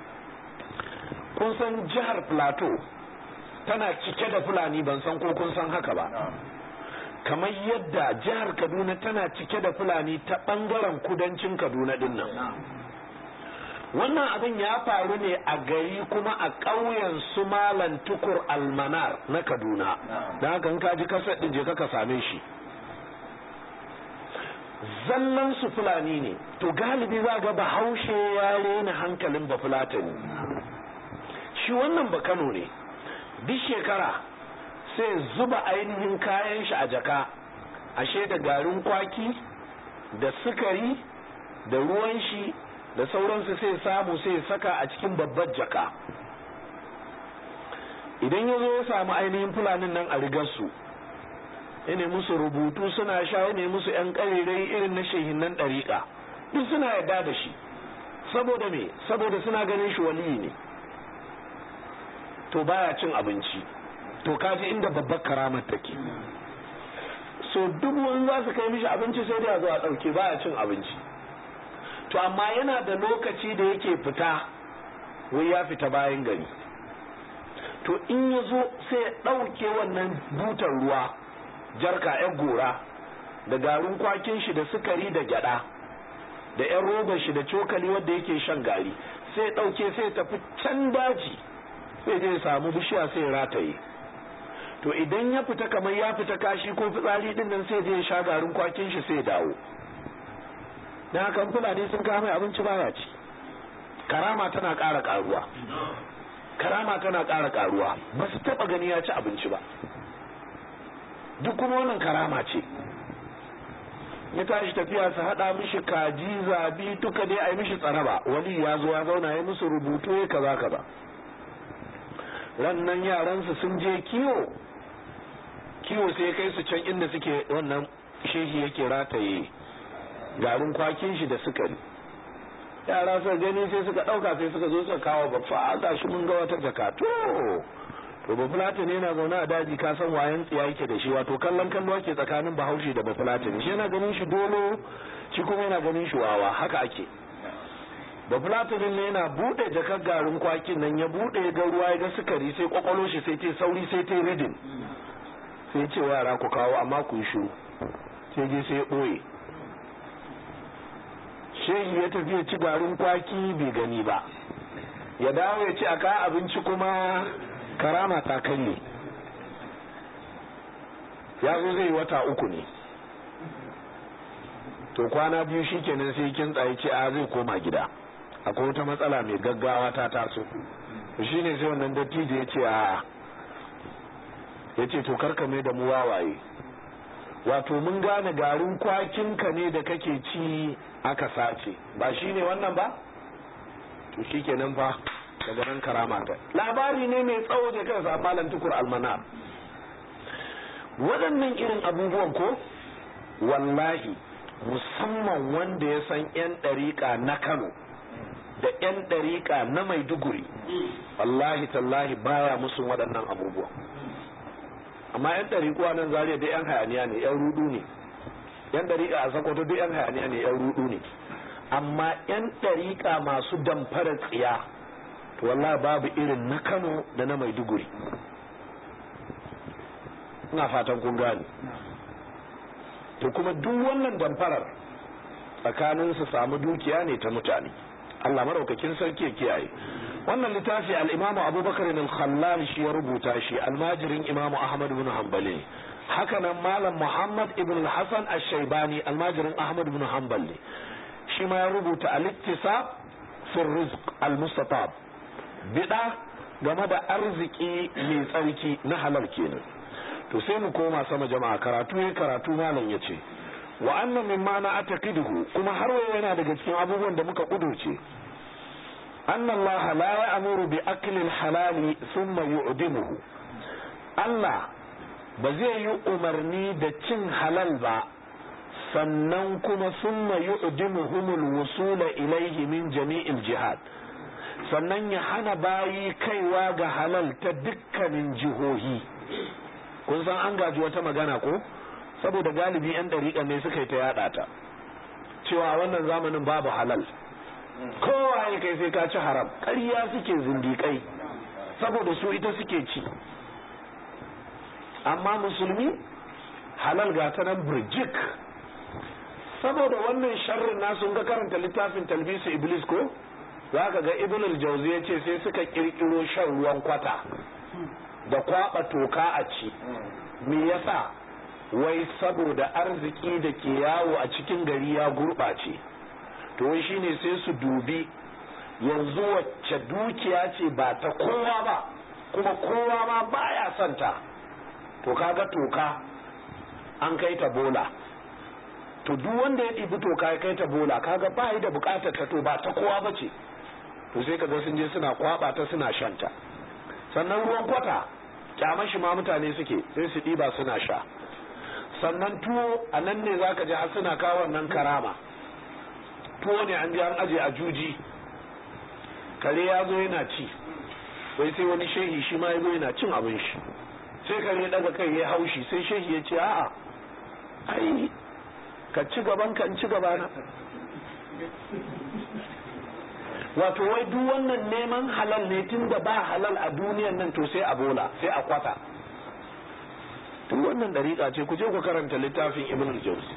kun san jihar plateau tana cike da fulani ban san ko kun san haka ba kamar yadda jihar kaduna tana cike da fulani ta bangaren kudancin kaduna din nan wannan abin ya faru ne a gari kuma a ƙauyen su malan tukur almanar na kaduna don haka in ka ji kasar ɗin je ka same shi zallan su fulani ne to galibi za ga bahaushe ya rena hankalin bafulatani shi wannan ba kano ne duk shekara sai zuba ainihin kayan shi a jaka ashe da garin kwaki da sukari da ruwan shi da sauransu sai samu sai saka a cikin babbar jaka idan ya zo ya samu ainihin fulanin nan a rigarsu ya musu rubutu suna sha ya musu 'yan ƙarirai irin na shehinan ɗariƙa duk suna yarda da shi saboda me saboda suna ganin shi waliyi ne to baya cin abinci to kaji inda babbar karamar take so dubu in za su kai mishi abinci sai dai a zo a ɗauke baya cin abinci to amma yana da lokaci da yake fita wai ya fita bayan gari to in ya zo sai ya ɗauke wannan butar ruwa jarka yan gora da garin kwakin shi da sukari da gyada da yan robar shi da cokali wanda yake shan gari sai ya ɗauke sai ya tafi can daji sai zai samu bishiya sai ya rataye to idan ya fita kamar ya fita kashi ko fitsari din nan sai zai sha garin kwakin shi sai dawo dan haka fulani sun kawo mai abinci baya ci karama tana ƙara ƙaruwa karama tana ƙara ƙaruwa ba su taɓa gani ya ci abinci ba duk kuma wannan karama ce ya tashi tafiya su haɗa mishi kaji zabi duka dai a yi mishi tsaraba wani ya zo ya zauna ya musu rubutu ya kaza kaza rannan yaransu sun je kiwo kiwo sai kai su can inda suke wannan shehi yake rataye garin kwakin shi da sukari yara suka gani sai suka ɗauka sai suka zo suka kawo babba ga shi mun ga wata jaka to to bafulata ne yana zaune a daji ka san wayan tsiya yake da shi wato kallon kallo ake tsakanin bahaushe da bafulata ne shi yana ganin shi dolo shi kuma yana ganin shi wawa haka ake bafulatanin ne yana bude jakar garin kwakin nan ya bude ga ruwa ya ga sukari sai kwakwalo shi sai ce sauri sai ta ridin sai ce wa yara ku kawo amma ku yi shiru sai je sai ya ɓoye shehi ya tafi ya ci garin kwaki bai gani ba ya dawo ya ci a ka abinci kuma karama ta kalle ya zo zai wata uku ne to kwana biyu shikenan sai kin tsaye ce a zai koma gida akwai wata matsala mai gaggawa ta taso shi ne sai wannan dattijo ya ce a ya ce to karka mai da mu wawaye wato mun gane garin kwakinka ne da kake ci aka sace ba shi ne wannan ba to shi kenan fa daga nan karama ta labari ne mai tsawo da kansa a malam tukur almanar waɗannan irin abubuwan ko wallahi musamman wanda ya san 'yan ɗariƙa na kano da 'yan ɗariƙa na maiduguri wallahi tallahi baya musu waɗannan abubuwan amma 'yan ɗariƙuwa nan zariya da 'yan hayaniya ne 'yan rudu ne 'yan ɗariƙa a sakwato duk 'yan hayaniya ne 'yan rudu ne amma 'yan ɗariƙa masu damfara tsiya to wallahi babu irin na kano da na maiduguri ina fatan kun gane to kuma duk wannan damfarar tsakanin su samu dukiya ne ta mutane Allah maraukakin sarki ya kiyaye wannan littafi al-Imam Abubakar al-Khallal shi ya rubuta shi almajirin Imam Ahmad ibn Hanbali haka nan Malam Muhammad ibn Hassan ash-Shaybani almajirin Ahmad ibn Hanbali shi ma ya rubuta al-Iktisab fi rizq al-Mustatab bida game da arziki mai tsarki na halal kenan to sai mu koma sama jama'a karatu ya karatu malam ya ce wa annan mimma na ataqiduhu kuma har wayo yana daga cikin abubuwan da muka kudurce anna Allah la ya'muru bi akli al-halal thumma yu'dimuhu Allah ba zai yi umarni da cin halal ba sannan kuma thumma yu'dimuhum al-wusula ilayhi min jami'il jihad sannan ya hana bayi kaiwa ga halal ta dukkanin jihohi kun san an gaji wata magana ko saboda galibi yan dariƙa ne suka yi ta yada ta cewa wannan zamanin babu halal kowa ya kai sai ka ci haram ƙarya suke zindiƙai saboda su ita suke ci amma musulmi halal ga ta nan burjik saboda wannan sharrin nasu ga karanta littafin talbisu iblis ko za ka ga ibn al-jawzi ya ce sai suka kirkiro shan ruwan kwata da kwaba toka a ci me yasa wai saboda arziki da ke yawo a cikin gari ya gurɓace to wai shine sai su dubi yanzu wacce dukiya ce ba ta kowa ba kuma kowa ma baya son ta to kaga toka an kai ta bola to duk wanda ya ɗibi toka ya kai ta bola kaga ba da bukatar ta to ba ta kowa ba ce to sai kaga sun je suna kwaba ta suna shanta sannan ruwan kwata kyamar shi ma mutane suke sai su ɗiba suna sha sannan tuwo a nan ne za ka ji har suna kawo wannan karama tuwo ne an je an aje a juji kare ya zo yana ci wai sai wani shehi shi ma yazo yana cin abin shi sai kare ya daga kai ya haushi sai shehi ya ce a'a ai ka ci gaban ka in ci gaba na wato wai duk wannan neman halal ne tun da ba halal a duniyan nan to sai a bola sai a kwata duk wannan dariƙa ce ku je ku karanta littafin ibn al-jawzi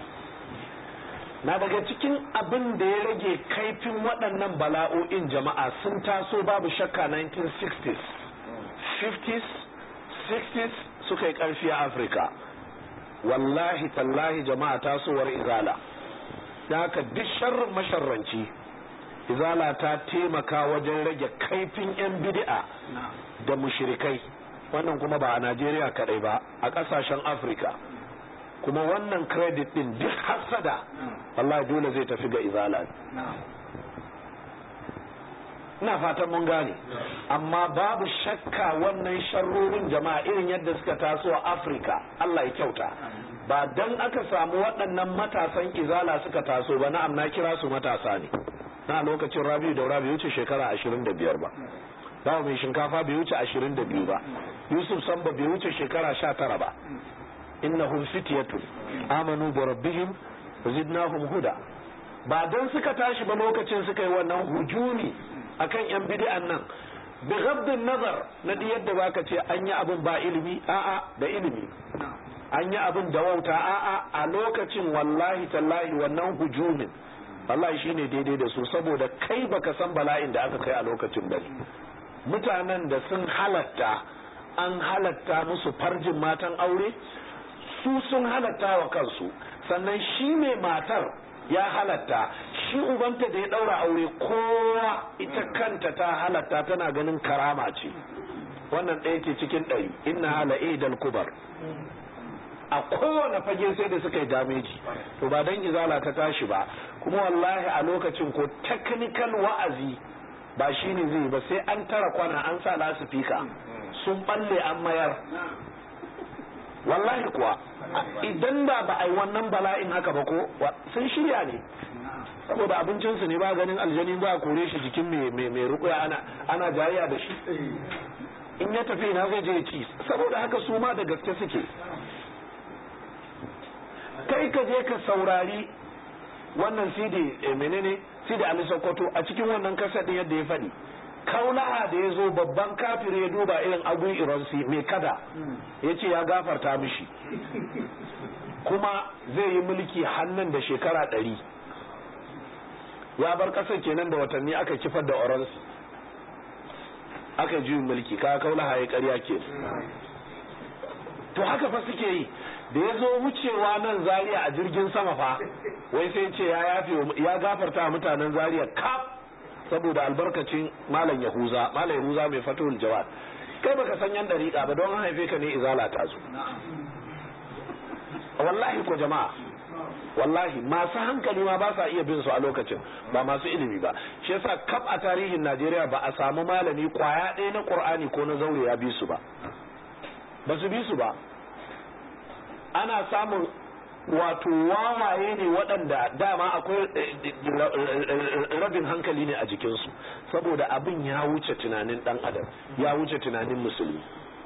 na daga cikin abin da ya rage kaifin waɗannan bala'o'in jama'a sun taso babu shakka 1960s 50s 60s suka yi ƙarfi a afirka wallahi tallahi jama'a tasowar izala da haka duk sharrin masharranci izala ta taimaka wajen rage kaifin 'yan bid'a da mushrikai wannan kuma ba a najeriya kadai ba a ƙasashen afirka kuma wannan credit din duk hasada wallahi dole zai tafi ga izala ina fatan mun gane amma babu shakka wannan sharrorin jama'a irin yadda suka taso a afirka allah ya kyauta ba dan aka samu waɗannan matasan izala suka taso ba na'am na kira su matasa ne na lokacin rabiu da rabiu wuce shekara ashirin da biyar ba bawa mai shinkafa bai wuce ashirin da biyu ba yusuf samba bai wuce shekara sha tara ba innahum fityatun amanu bi rabbihim zidnahum huda ba dan suka tashi ba lokacin suka yi wannan hujumi akan yan bid'an nan bi ghaddin nazar na di yadda baka ce an yi abin ba ilimi a'a da ilimi an yi abin da wauta a'a a lokacin wallahi tallahi wannan hujumin wallahi shine daidai da su saboda kai baka san bala'in da aka kai a lokacin bane mutanen da sun halatta an halatta musu farjin matan aure su sun halatta wa kansu sannan shi mai matar ya halatta shi ubanta da ya daura aure kowa ita kanta ta halatta tana ganin karama ce wannan ɗaya ce cikin ɗari inna hala idal kubar a kowane fage sai da suka yi dameji to ba dan izala ta tashi ba kuma wallahi a lokacin ko technical wa'azi ba shi ne zai ba sai an tara kwana an sa lasifika sun balle an mayar wallahi kuwa idan ba ba a yi wannan bala'in haka ba ko sun shirya ne saboda abincinsu ne ba ganin aljani ba a kore shi jikin mai rukuya ana ana jariya da shi in ya tafi na zai je ci saboda haka su ma da gaske suke kai ka je ka saurari wannan sidi menene sidi ali sokoto a cikin wannan kasadin yadda ya faɗi kaulaha da ya zo babban kafir ya duba irin agun iransi mai kada ya ce ya gafarta mishi kuma zai yi mulki hannun da shekara ɗari ya bar ƙasar kenan da watanni aka kifar da oransi aka juyin mulki ka kaulaha ya ƙarya ke to haka fa suke yi da ya zo wucewa nan zaria a jirgin sama fa wai sai ce ya yafe ya gafarta mutanen zaria kaf saboda albarkacin malam yahuza malam yahuza mai fatul jawad kai baka san yan dariƙa ba don an haife ka ne izala ta zo wallahi ko jama'a wallahi masu hankali ma ba sa iya bin su a lokacin ba masu ilimi ba shi yasa kaf a tarihin Najeriya ba a samu malami kwaya ɗaya na Qur'ani ko na zaure ya bi su ba ba su bi su ba ana samun wato wawaye ne waɗanda dama akwai rabin hankali ne a jikinsu saboda abin ya wuce tunanin ɗan adam ya wuce tunanin musulmi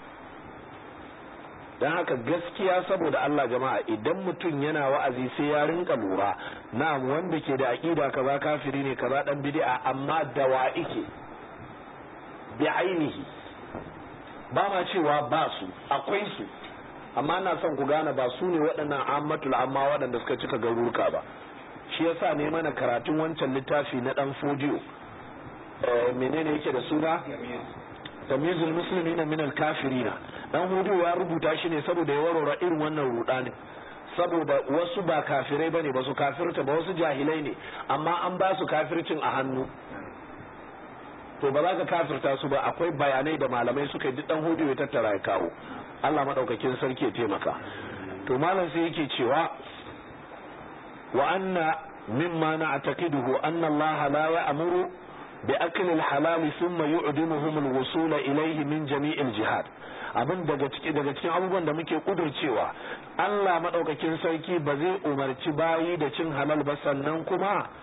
don haka gaskiya saboda Allah jama'a idan mutum yana wa'azi sai ya rinka lura na wanda ke da aƙida kaza kafiri ne kaza ɗan bid'a amma da wa ike bi ainihi ba ma cewa ba su akwai su amma na son ku gane ba su ne waɗannan ammatul amma waɗanda suka cika garuruka ba shi yasa ne mana karatun wancan littafi na ɗan fojiyo menene yake da suna tamyizul muslimina min al kafirina dan hudu ya rubuta shi ne saboda ya warware irin wannan rudanin saboda wasu ba kafirai bane ba su kafirta ba wasu jahilai ne amma an ba su kafircin a hannu to ba za ka kafirta su ba akwai bayanai da malamai suka yi duk dan hudu ya tattara ya kawo Allah madaukakin sarki ya taimaka to malam sai yake cewa wa anna mimma na'taqiduhu anna Allah la ya'muru bi akli al-halal thumma yu'dimuhum al-wusul ilayhi min jami' al-jihad abin daga cikin daga cikin abubuwan da muke kudurcewa Allah madaukakin sarki ba zai umarci bayi da cin halal ba sannan kuma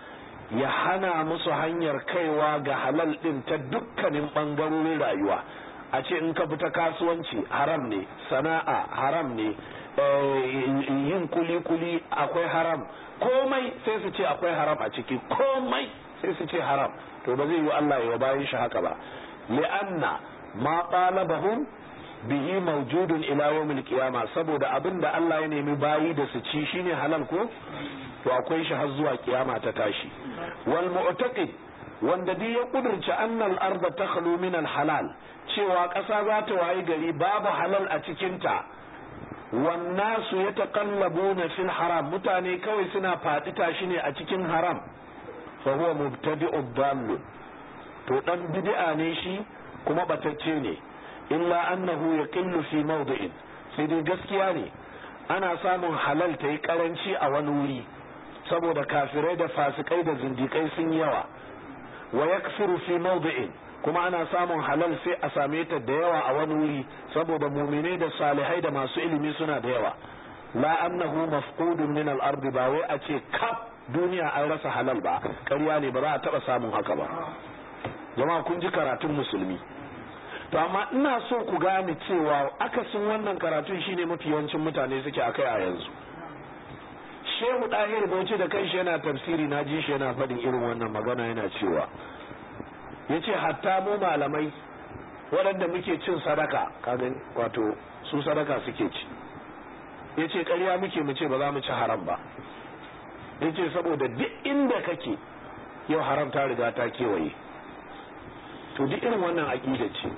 ya hana musu hanyar kaiwa ga halal din ta dukkanin bangarorin rayuwa a ce in ka fita kasuwanci haram ne sana'a haram ne yin kuli-kuli akwai haram komai sai su ce akwai haram a ciki komai sai su ce haram to ba zai yi Allah ya bayan shi haka ba li'anna ma qalabahum bihi mawjudun ila yawmil qiyama saboda abin da Allah ya nemi bayi da su ci shine halal ko to akwai shi har zuwa kiyama ta tashi wal mu'taqid wanda duk ya kudurci annal arda takhlu min al halal cewa ƙasa za ta wayi gari babu halal a cikin ta wannasu yataqallabuna fil haram mutane kawai suna faɗi tashi ne a cikin haram fa huwa mubtadi'ud dall to dan bid'a ne shi kuma batacce ne illa annahu yaqillu fi mawdi'in sai dai gaskiya ne ana samun halal ta yi karanci a wani wuri saboda kafirai da fasikai da zindikai sun yawa wa yakfiru fi mawdi'in kuma ana samun halal sai a same ta da yawa a wani wuri saboda muminai da salihai da masu ilimi suna da yawa la annahu mafqudun min al-ard ba wai a ce kaf duniya an rasa halal ba ƙarya ne ba za a taba samun haka ba jama'a kun ji karatun musulmi to amma ina so ku gane cewa akasin wannan karatun shine mafi yawancin mutane suke akai a yanzu shehu ɗahir bauchi da kanshi yana tafsiri na ji shi yana faɗin irin wannan magana yana cewa ya ce hatta mu malamai waɗanda muke cin sadaka kagan wato su sadaka suke ci ya ce ƙarya muke mu ce ba za mu ci haram ba ya ce saboda duk inda kake yau haram ta riga ta kewaye to duk irin wannan aƙida ce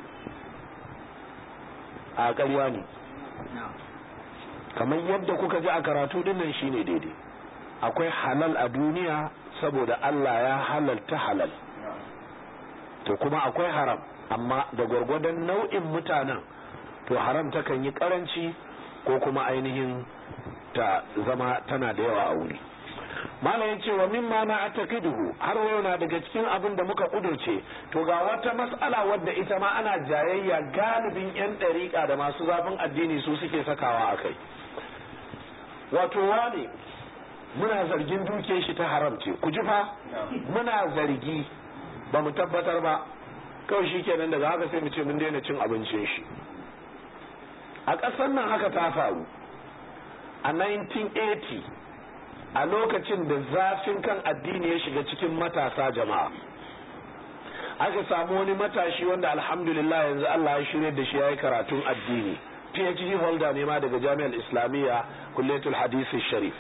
a ƙarya ne kamar yadda kuka ji a karatu dinnan shine daidai akwai halal a duniya saboda Allah ya halalta halal to kuma akwai haram amma da gwargwadon nau'in mutanen to haram takan yi karanci ko kuma ainihin ta zama tana da yawa a wuri mala ya ce wa mimma na atakiduhu har yau na daga cikin abin da muka kudurce to ga wata mas'ala wadda ita ma ana jayayya galibin yan ɗariƙa da masu zafin addini su suke sakawa a kai wato wane muna zargin duke shi ta haram ce ku ji fa muna zargi ba mu tabbatar ba kawai shi kenan daga haka sai mu ce mun daina cin abincin shi a ƙasar nan haka ta faru a 1980 a lokacin da zafin kan addini ya shiga cikin matasa jama'a aka samu wani matashi wanda alhamdulillah yanzu Allah ya shirya da shi ya yi karatun addini PhD holder ne ma daga jami'ar islamiyya kulletul hadisi sharif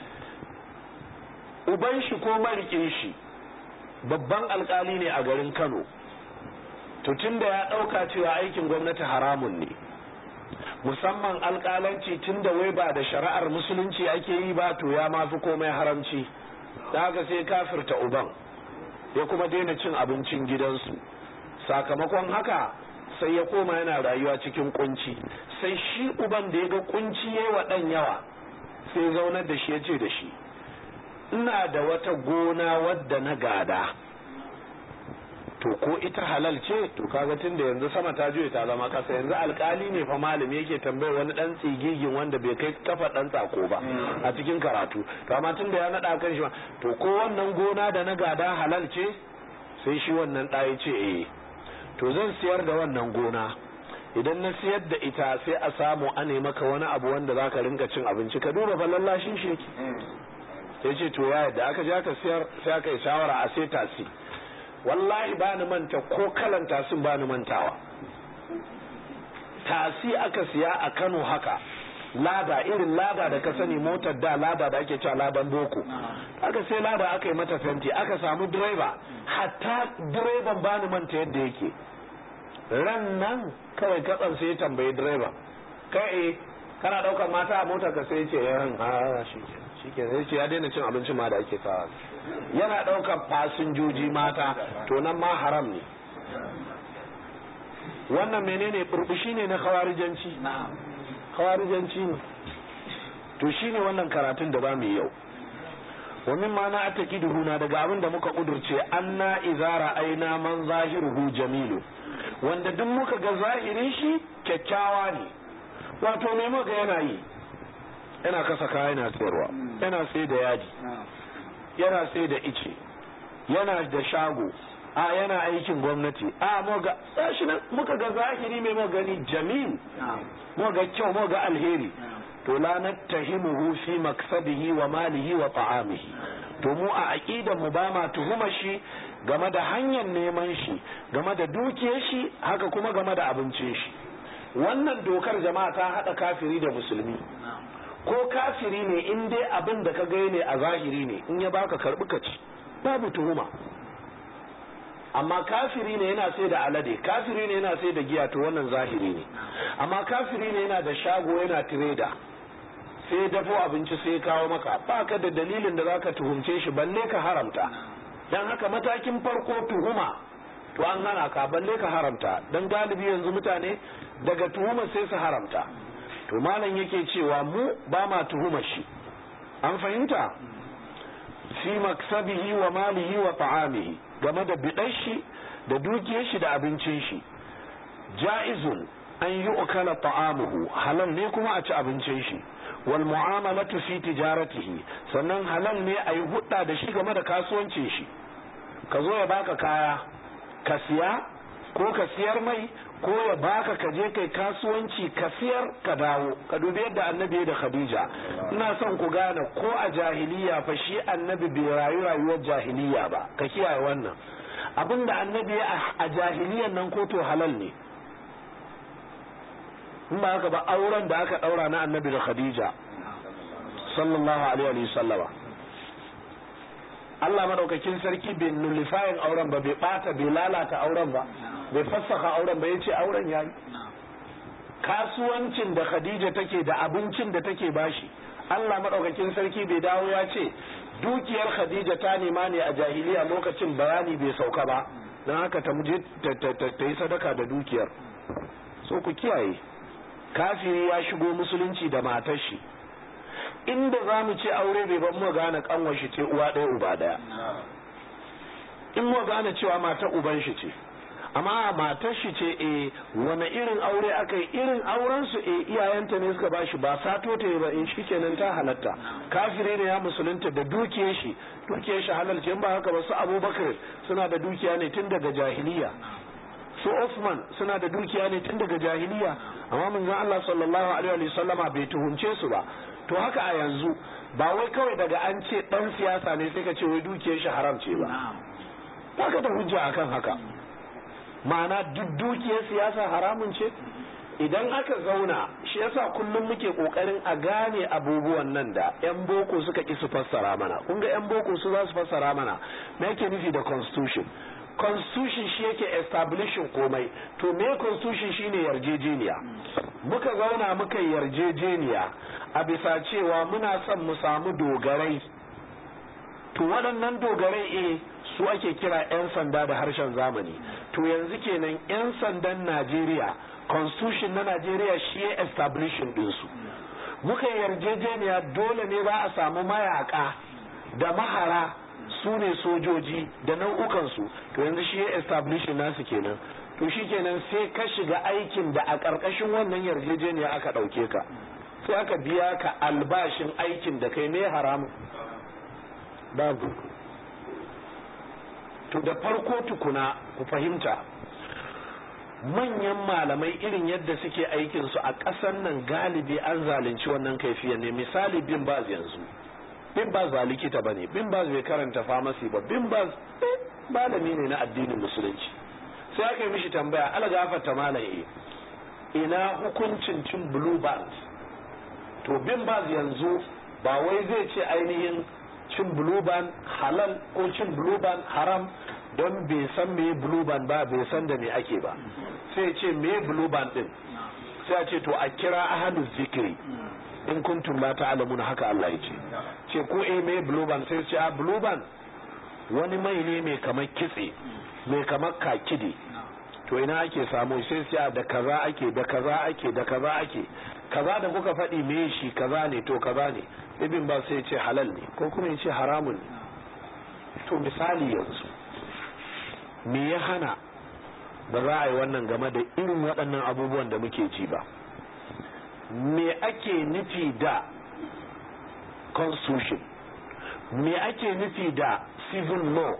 uban shi ko marikin shi babban alkali ne a garin kano to tun da ya ɗauka cewa aikin gwamnati haramun ne musamman alkalanci tun da wai ba da shari'ar musulunci ake yi ba to ya mafi komai haramci da haka sai kafirta uban ya kuma daina cin abincin gidansu sakamakon haka sai ya koma yana rayuwa cikin kunci sai shi uban da ya ga kunci ya wa ɗan yawa sai zaunar da shi ya ce da shi ina da wata gona wadda na gada to ko ita halal ce to kaga tun da yanzu sama ta juye ta zama kasa yanzu alkali ne fa malami yake tambayar wani dan tsigigin wanda bai kai kafa dan tsako ba a cikin karatu to amma tun da ya nada kan shi to ko wannan gona da na gada halal ce sai shi wannan ɗaya ce eh to zan siyar da wannan gona idan na siyar da ita sai a samu a maka wani abu wanda za ka rinka cin abinci ka duba fallallashin sheki sai ce to ya yadda aka je aka siyar sai aka yi shawara a sai tasi wallahi ba ni manta ko kalan tasin ba ni mantawa tasi aka siya a kano haka lada irin lada da ka sani motar da lada da ake cewa ladan boko aka sai lada aka yi mata fenti aka samu direba hatta direban ba ni manta yadda yake ran nan kawai katsan sai ya tambayi direban kai kana daukar mata a motar ka sai ce yan ha shi ke sai ce ya daina cin abincin ma da ake kawo yana daukar fasinjoji mata to nan ma haram ne wannan menene burbushi ne na khawarijanci khawarijanci ne to shine wannan karatun da ba mu yau wa mimma na atakiduhu na daga abin da muka kudurce anna izara aina man zahiruhu jamilu wanda duk muka ga zahirin shi kyakkyawa ne wato me muka yana yi yana kasa kaya yana sayarwa yana sai da yaji yana sai da ice yana da shago a yana aikin gwamnati a moga shi nan muka ga zahiri mai gani jamil moga kyau moga alheri to la nattahimuhu fi maksabihi wa malihi wa ta'amihi to mu a aqidan mu ba ma tuhuma shi game da hanyar neman shi game da dukiyar shi haka kuma game da abincin shi wannan dokar jama'a ta hada kafiri da musulmi ko kafiri ne in dai abin da ka ga ne a zahiri ne in ya baka karbi ka ci babu tuhuma amma kafiri ne yana sai da alade kafiri ne yana sai da giya to wannan zahiri ne amma kafiri ne yana da shago yana tireda sai dafo abinci sai kawo maka baka da dalilin da zaka tuhumce shi balle ka haramta dan haka matakin farko tuhuma to an hana ka balle ka haramta dan galibi yanzu mutane daga tuhuma sai su haramta to malam yake cewa mu ba ma tuhuma shi an fahimta fi maksabihi wa malihi wa ta'amihi game da bidan shi da dukiyar shi da abincin shi ja'izun an yi ukala ta'amuhu halal ne kuma a ci abincin shi wal mu'amalatu fi tijaratihi sannan halal ne a yi hudda da shi game da kasuwancin shi ka zo ya baka kaya ka siya ko ka siyar mai ko ya baka ka je kai kasuwanci ka siyar ka dawo ka dubi yadda annabi da khadija ina son ku gane ko a jahiliya fa shi annabi bai rayu rayuwar jahiliya ba ka kiyaye wannan abinda annabi a jahiliyan nan ko to halal ne in ba haka ba auren da aka daura na annabi da khadija sallallahu alaihi wa sallama Allah madaukakin sarki bai nullifayin auren ba bai bata bai lalata auren ba bai fassaka auren ba ya ce auren yayi kasuwancin da khadija take da abincin da take bashi Allah madaukakin sarki bai dawo ya ce dukiyar khadija ta nema ne a jahiliya lokacin bayani bai sauka ba don haka ta muje ta yi sadaka da dukiyar so ku kiyaye kafiri ya shigo musulunci da matar shi inda za mu ce aure bai ban mu gane kanwar shi ce uwa ɗaya uba ɗaya in mu gane cewa matar uban shi ce amma matar shi ce e wani irin aure aka yi irin auren su e iyayenta ne suka bashi ba sato ta ba in shi kenan ta halatta kafire ne ya musulunta da dukiyar shi dukiyar shi halal ce ba haka ba su abubakar suna da dukiya ne tun daga jahiliya su Osman suna da dukiya ne tun daga jahiliya amma manzon Allah sallallahu alaihi wa sallama bai tuhunce su ba to haka a yanzu ba wai kawai daga an ce dan siyasa ne sai ka ce wai dukiyar shi haram ce ba ba ka da hujja akan haka ma'ana duk dukiyar siyasa haramun ce idan aka zauna shi yasa kullum muke kokarin a gane abubuwan nan da yan boko suka ki su fassara mana kun ga yan boko su za su fassara mana me yake nufi da constitution constitution shi yake establishing komai to me constitution shine yarjejeniya muka zauna muka yarjejeniya a bisa cewa muna son mu samu dogarai to waɗannan dogarai eh su ake kira 'yan sanda da harshen zamani to yanzu kenan 'yan sandan najeriya constitution na najeriya shi ya establishing ɗinsu muka yarjejeniya dole ne za a samu mayaka da mahara su ne sojoji da nau'ukansu to yanzu shi ya establishing nasu kenan to shi kenan sai ka shiga aikin da a ƙarƙashin wannan yarjejeniya aka ɗauke ka sai aka biya ka albashin aikin da kai me haramun babu to da farko tukuna ku fahimta manyan malamai irin yadda suke aikinsu a ƙasar nan galibi an zalunci wannan kaifiya ne misali bin baz yanzu bin baz ba likita ba ne bin baz bai karanta famasi ba bin baz malami ne na addinin musulunci sai aka yi mishi tambaya ala gafarta malaye ina hukuncin cin blue band to bin baz yanzu ba wai zai ce ainihin cin blue band halal ko cin blue band haram don bai san me blue band ba bai san da me ake ba sai ce me blue band din sai a ce to a kira ahalu zikiri in kuntum la ta'lamuna haka Allah ya ce ce ko eh me blue band sai ce a blue band wani mai ne mai kamar kitse mai kamar kakide to ina ake samu sai sai da kaza ake da kaza ake da kaza ake kaza da kuka faɗi me shi kaza ne to kaza ne ibn ba sai ce halal ne ko kuma ya ce haramun ne to misali yanzu me ya hana ba za a yi wannan game da irin waɗannan abubuwan da muke ji ba me ake nufi da constitution me ake nufi da civil law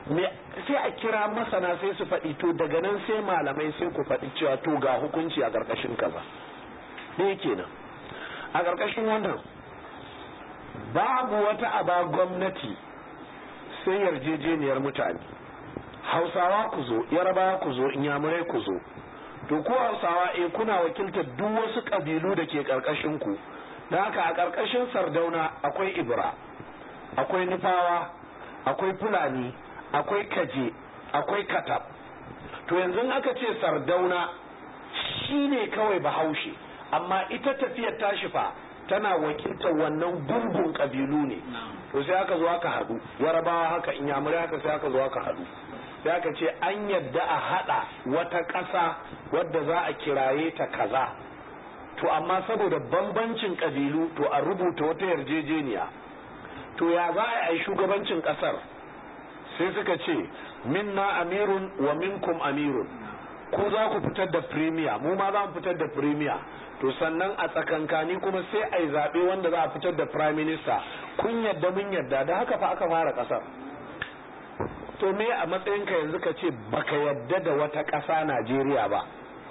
sai a kira masana sai su faɗi to daga nan sai malamai sai ku faɗi cewa to ga hukunci a ƙarƙashin kaza ne kenan a ƙarƙashin wannan babu wata aba gwamnati sai yarjejeniyar mutane hausawa ku zo yarabawa ku zo inyamurai ku zo to ko hausawa eh kuna wakiltar duk wasu ƙabilu da ke ƙarƙashin ku da haka a ƙarƙashin sardauna akwai ibra akwai nufawa akwai fulani akwai kaje akwai katab to yanzu aka ce sardauna shine kawai bahaushe amma ita tafiyar tashi fa tana wakiltar wannan gungun kabilu ne to sai aka zo aka haɗu yarabawa haka inyamurai haka sai aka zo aka haɗu sai aka ce an yadda a haɗa wata ƙasa wadda za a kiraye ta kaza to amma saboda bambancin kabilu to a rubuta wata yarjejeniya to ya za a yi shugabancin ƙasar sai suka ce minna amirun wa minkum amirun ku za ku fitar da premier mu ma za mu fitar da premier to sannan a tsakankani kuma sai a yi zaɓe wanda za a fitar da prime minister kun yadda mun yadda da haka fa aka fara ƙasar to me a matsayinka yanzu ka ce baka yadda da wata ƙasa najeriya ba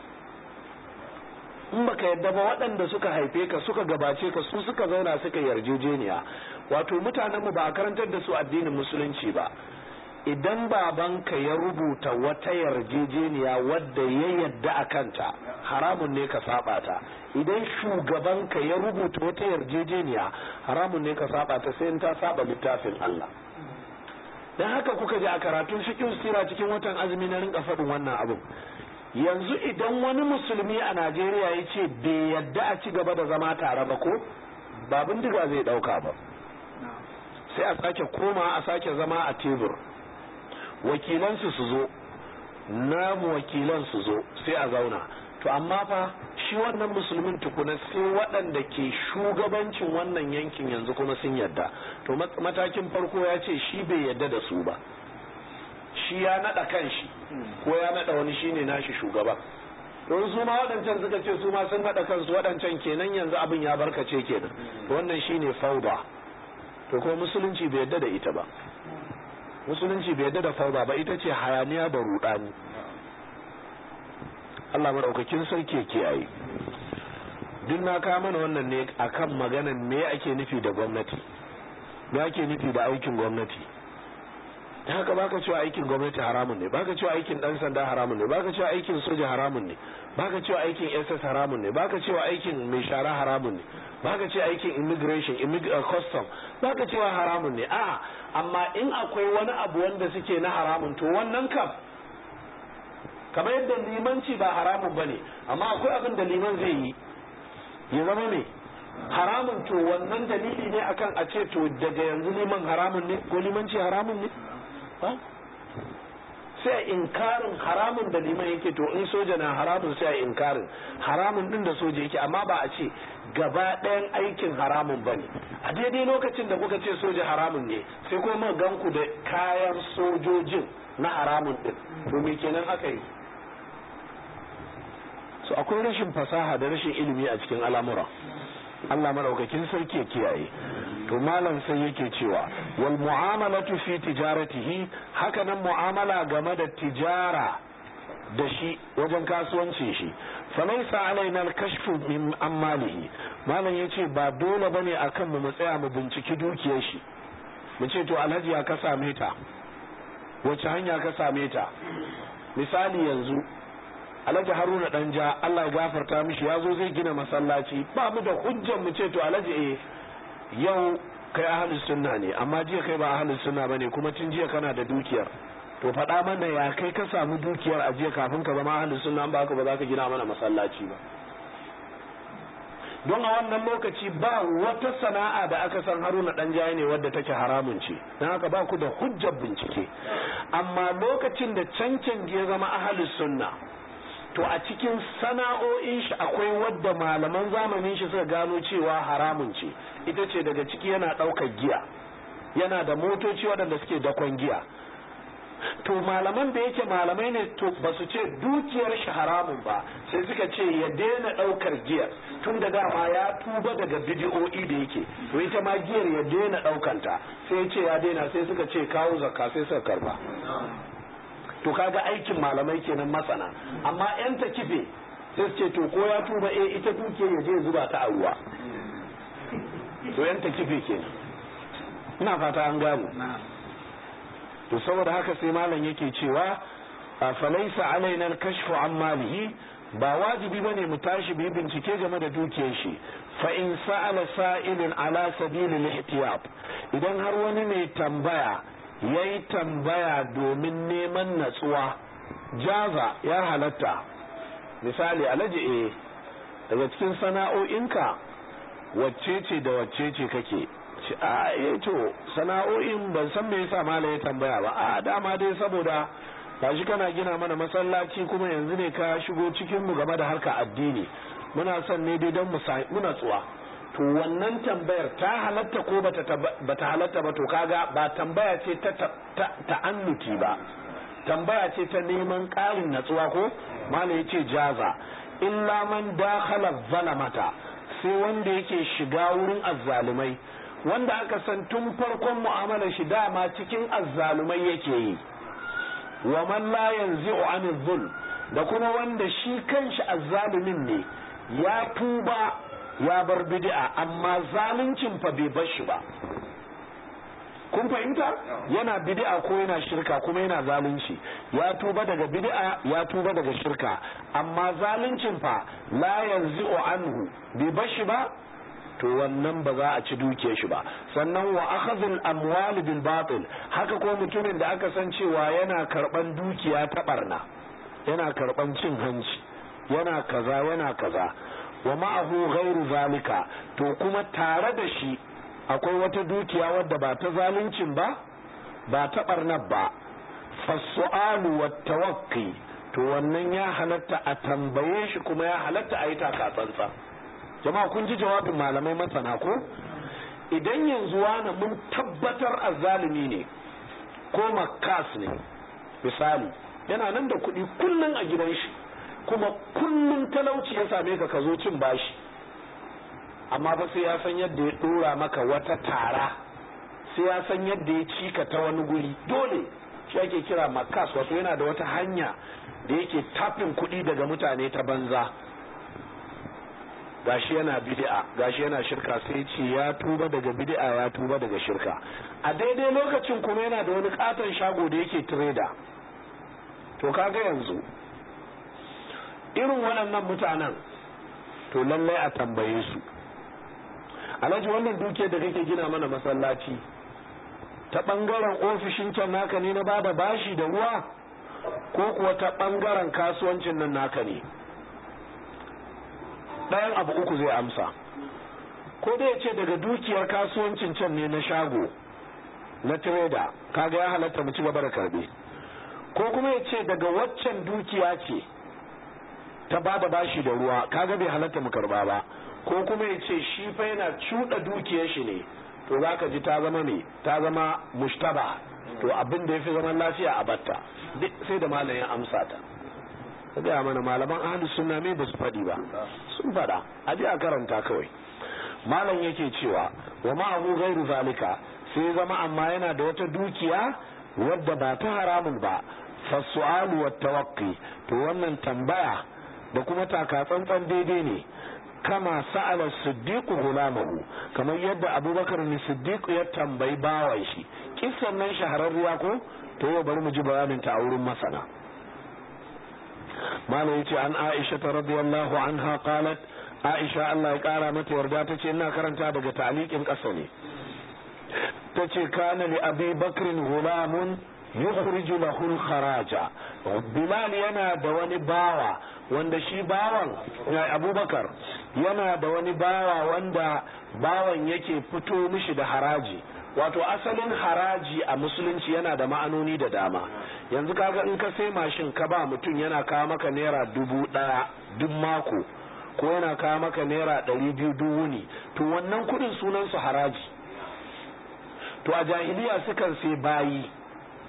in baka yadda ba waɗanda suka haife ka suka gabace ka su suka zauna suka yarjejeniya wato mutanenmu ba a karantar da su addinin musulunci ba idan babanka ya rubuta wata yarjejeniya wadda ya yadda a kanta haramun ne ka saba ta idan shugabanka ya rubuta wata yarjejeniya haramun ne ka saba ta sai in ta saba littafin Allah dan haka kuka ji a karatun fiqh sira cikin watan azumi na rinka faɗin wannan abin yanzu idan wani musulmi a Najeriya ya ce bai yadda a ci gaba da zama tare ba ko ba bindiga zai ɗauka ba sai a sake koma a sake zama a tebur wakilansu su zo namu wakilan su zo sai a zauna to amma fa shi wannan musulmin tukuna sai waɗanda ke shugabancin wannan yankin yanzu kuma sun yadda to matakin farko ya ce shi bai yadda da su ba shi ya naɗa kanshi ko ya naɗa wani shine nashi shugaba don su ma waɗancan suka ce su ma sun naɗa kansu waɗancan kenan yanzu abin ya barkace kenan to wannan shine fauda to kuma musulunci bai yadda da ita ba musulunci bai yadda da fauda ba ita ce hayaniya da rudani Allah maɗaukakin sarki ya kiyaye duk na kawo mana wannan ne akan maganan me ake nufi da gwamnati me ake nufi da aikin gwamnati da haka baka cewa aikin gwamnati haramun ne baka cewa aikin dan sanda haramun ne baka cewa aikin soja haramun ne baka cewa aikin SS haramun ne baka cewa aikin mai shara haramun ne baka cewa aikin immigration custom baka cewa haramun ne a amma in akwai wani abu wanda suke na haramun to wannan kam kamar yadda limanci ba haramun bane amma akwai abin da liman zai yi ya zama ne haramun to wannan dalili ne akan a ce to daga yanzu liman haramun ne ko limanci haramun ne sai a inkarin haramun da liman yake to in soja na haramun sai a inkarin haramun din da soja yake amma ba a ce gaba ɗayan aikin haramun ba ne a daidai lokacin da kuka ce soja haramun ne sai kuma ganku da kayan sojojin na haramun din to me kenan aka yi so akwai rashin fasaha da rashin ilimi a cikin al'amura Allah madaukakin sarki ya kiyaye to malam sai yake cewa wal mu'amalatu fi tijaratihi haka nan mu'amala game da tijara da shi wajen kasuwancin shi falaisa alaina al-kashfu min amalihi malam yace ba dole bane akan mu mu tsaya mu binciki dukiyar shi mu ce to alhaji ya ka same ta wace hanya ka same ta misali yanzu alhaji haruna danja Allah ya gafarta mishi ya zo zai gina masallaci ba mu da hujjar mu ce to alhaji eh yau kai ahlus sunna ne amma jiya kai ba ahlus sunna bane kuma tun jiya kana da dukiyar to faɗa mana ya kai ka samu dukiyar a jiya kafin ka zama ahlus sunna ba ka ba za ka gina mana masallaci ba don a wannan lokaci ba wata sana'a da aka san haruna dan jaye ne wadda take haramun ce don haka ba ku da hujjar bincike amma lokacin da cancan ya zama ahlus sunna to a cikin sana'o'in shi akwai wadda malaman zamanin shi suka gano cewa haramun ce ita ce daga ciki yana ɗaukar giya yana da motoci waɗanda suke dakon giya to malaman da yake malamai ne to ba su ce dukiyar shi haramun ba sai suka ce ya daina daukar giyar tun da dama ya tuba daga bidiyo'i da yake to ita ma giyar ya daina daukanta sai ya ce ya daina sai suka ce kawo zakka sai suka karba to kaga aikin malamai kenan masana amma yan ta kife sai su ce to ko ya tuba eh ita dukiyar ya je zuba ta a ruwa to yan ta kife kenan ina fata an gane to saboda haka sai malam yake cewa falaisa alaina al-kashfu an malihi ba wajibi bane mu tashi bi bincike game da dukiyar shi fa in sa'ala sa'ilun ala sabili al-ihtiyab idan har wani mai tambaya yayi tambaya domin neman natsuwa jaza ya halatta misali alaji eh daga cikin sana'o'inka wacce ce da wacce ce kake ce a eh to sana'o'in ban san me yasa mala ya tambaya ba a dama dai saboda gashi kana gina mana masallaci kuma yanzu ne ka shigo cikin mu game da harka addini muna son ne dai don muna tsuwa to wannan tambayar ta halatta ko bata bata halatta ba to kaga ba tambaya ce ta ta'annuti ba tambaya ce ta neman ƙarin natsuwa ko mala yace jaza illa man dakhala zalamata sai wanda yake shiga wurin azzalumai wanda aka san tun farkon mu'amalar shi dama cikin azzalumai yake yi wa man la yanzi'u anil zulm da kuma wanda shi kanshi azzalumin ne ya tuba ya bar bid'a amma zaluncin fa bai bar shi ba kun fahimta yana bid'a ko yana shirka kuma yana zalunci ya tuba daga bid'a ya tuba daga shirka amma zaluncin fa la yanzi'u anhu bai bar shi ba to wannan ba za a ci duke shi ba sannan wa akhadhul amwal bil batil haka ko mutumin da aka san cewa yana karban dukiya ta barna yana karban cin hanci yana kaza yana kaza wa ma'ahu ghairu zalika to kuma tare da shi akwai wata dukiya wadda ba ta zaluncin ba ba ta barnar ba fasu'alu wa tawaqqi to wannan ya halatta a tambaye shi kuma ya halatta a yi taka tsantsan jama'a kun ji jawabin malamai masana ko idan yanzu wani mun tabbatar azzalumi ne ko makas ne misali yana nan da kuɗi kullum a gidan shi kuma kullum talauci ya same ka ka zo cin bashi amma ba sai ya san yadda ya ɗora maka wata tara sai ya san yadda ya cika ta wani guri dole shi ake kira makas wato yana da wata hanya da yake tafin kuɗi daga mutane ta banza gashi yana bid'a gashi yana shirka sai ce ya tuba daga bid'a ya tuba daga shirka a daidai lokacin kuma yana da wani katon shago da yake trader to kaga yanzu irin waɗannan mutanen to lallai a tambaye su alhaji wannan duke da kake gina mana masallaci ta ɓangaren ofishin can naka ne na bada bashi da ruwa ko kuwa ta ɓangaren kasuwancin nan naka ne ɗayan abu uku zai amsa ko dai ce daga dukiyar kasuwancin can ne na shago na trader kaga ya halatta mu ci gaba da karbe ko kuma ya ce daga waccan dukiya ce ta ba da bashi da ruwa kaga bai halatta mu karba ba ko kuma ya ce shi fa yana cuɗa dukiyar shi ne to za ka ji ta zama me ta zama mushtaba to abin da ya fi zaman lafiya a batta duk sai da malamin amsa ta ka gaya mana malaman ahli sunna me ba su faɗi ba sun faɗa a je a karanta kawai malam yake cewa wa ma'ahu ghairu zalika sai zama amma yana da wata dukiya wadda ba ta haramun ba fasu'alu wa tawaqqi to wannan tambaya da kuma taka tsantsan daidai ne kama sa'ala siddiq gulamahu kamar yadda abubakar ne siddiq ya tambayi bawan shi kissan nan shahararriya ko to yau bari mu ji bayanin ta a wurin masana malam yace an aisha ta radiyallahu anha qalat aisha Allah ya kara mata yarda tace ina karanta daga ta'liqin kasa ne tace kana li abi bakrin gulamun yukhriju lahu al-kharaja bilal yana da wani bawa wanda shi bawan abubakar yana da wani bawa wanda bawan yake fito mishi da haraji wato asalin haraji a musulunci yana da ma'anoni da dama yanzu kaga in ka sai mashin ka ba mutum yana kawo maka naira dubu ɗaya duk mako ko yana kawo maka naira ɗari biyu duk wuni to wannan kuɗin sunan su haraji to a jahiliya sukan sai bayi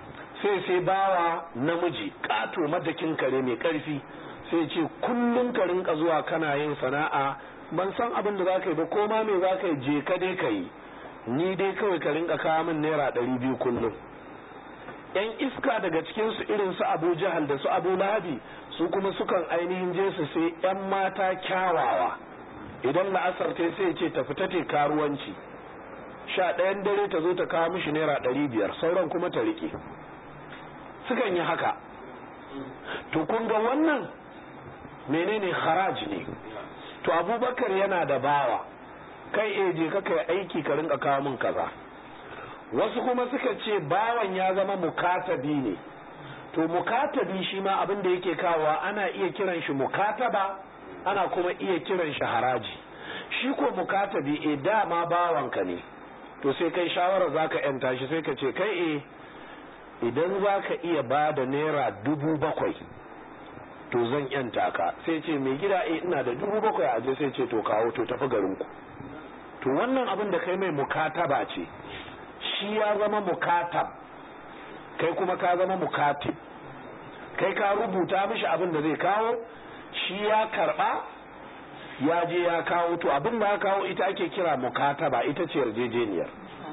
sai sai bawa namiji ƙato madakin kare mai ƙarfi sai ce kullum ka rinka zuwa kana yin sana'a ban san abin da za ka yi ba ko ma me za ka yi je ka dai ka yi ni dai kawai ka rinka kawo min naira ɗari biyu kullum yan iska daga cikin su irin su abu jahal da su abu lahabi su kuma sukan ainihin je su sai yan mata kyawawa idan la'asar ta sai ce ta fita te karuwanci sha ɗayan dare ta zo ta kawo mishi naira ɗari biyar sauran kuma ta riƙe sukan yi haka to kun ga wannan menene haraj ne to abubakar yana da bawa kai e je ka kai aiki ka rinka kawo min kaza wasu kuma suka ce bawan ya zama mukatabi ne to mukatabi shi ma abin da yake kawowa ana iya kiran shi mukataba ana kuma iya kiran shi haraji shi ko mukatabi e dama bawanka ne to sai kai shawara zaka yanta shi sai ka ce kai e idan zaka iya ba da naira dubu bakwai to zan yanta ka sai ce mai gida e ina da dubu bakwai a je sai ce to kawo to tafi garinku to wannan abin da kai mai mukataba ce shi ya zama mukatab kai kuma ka zama mukatib kai ka rubuta mishi abin da zai kawo shi ya karba ya je ya kawo to abin da ya kawo ita ake kira mukataba ita ce yarjejeniyar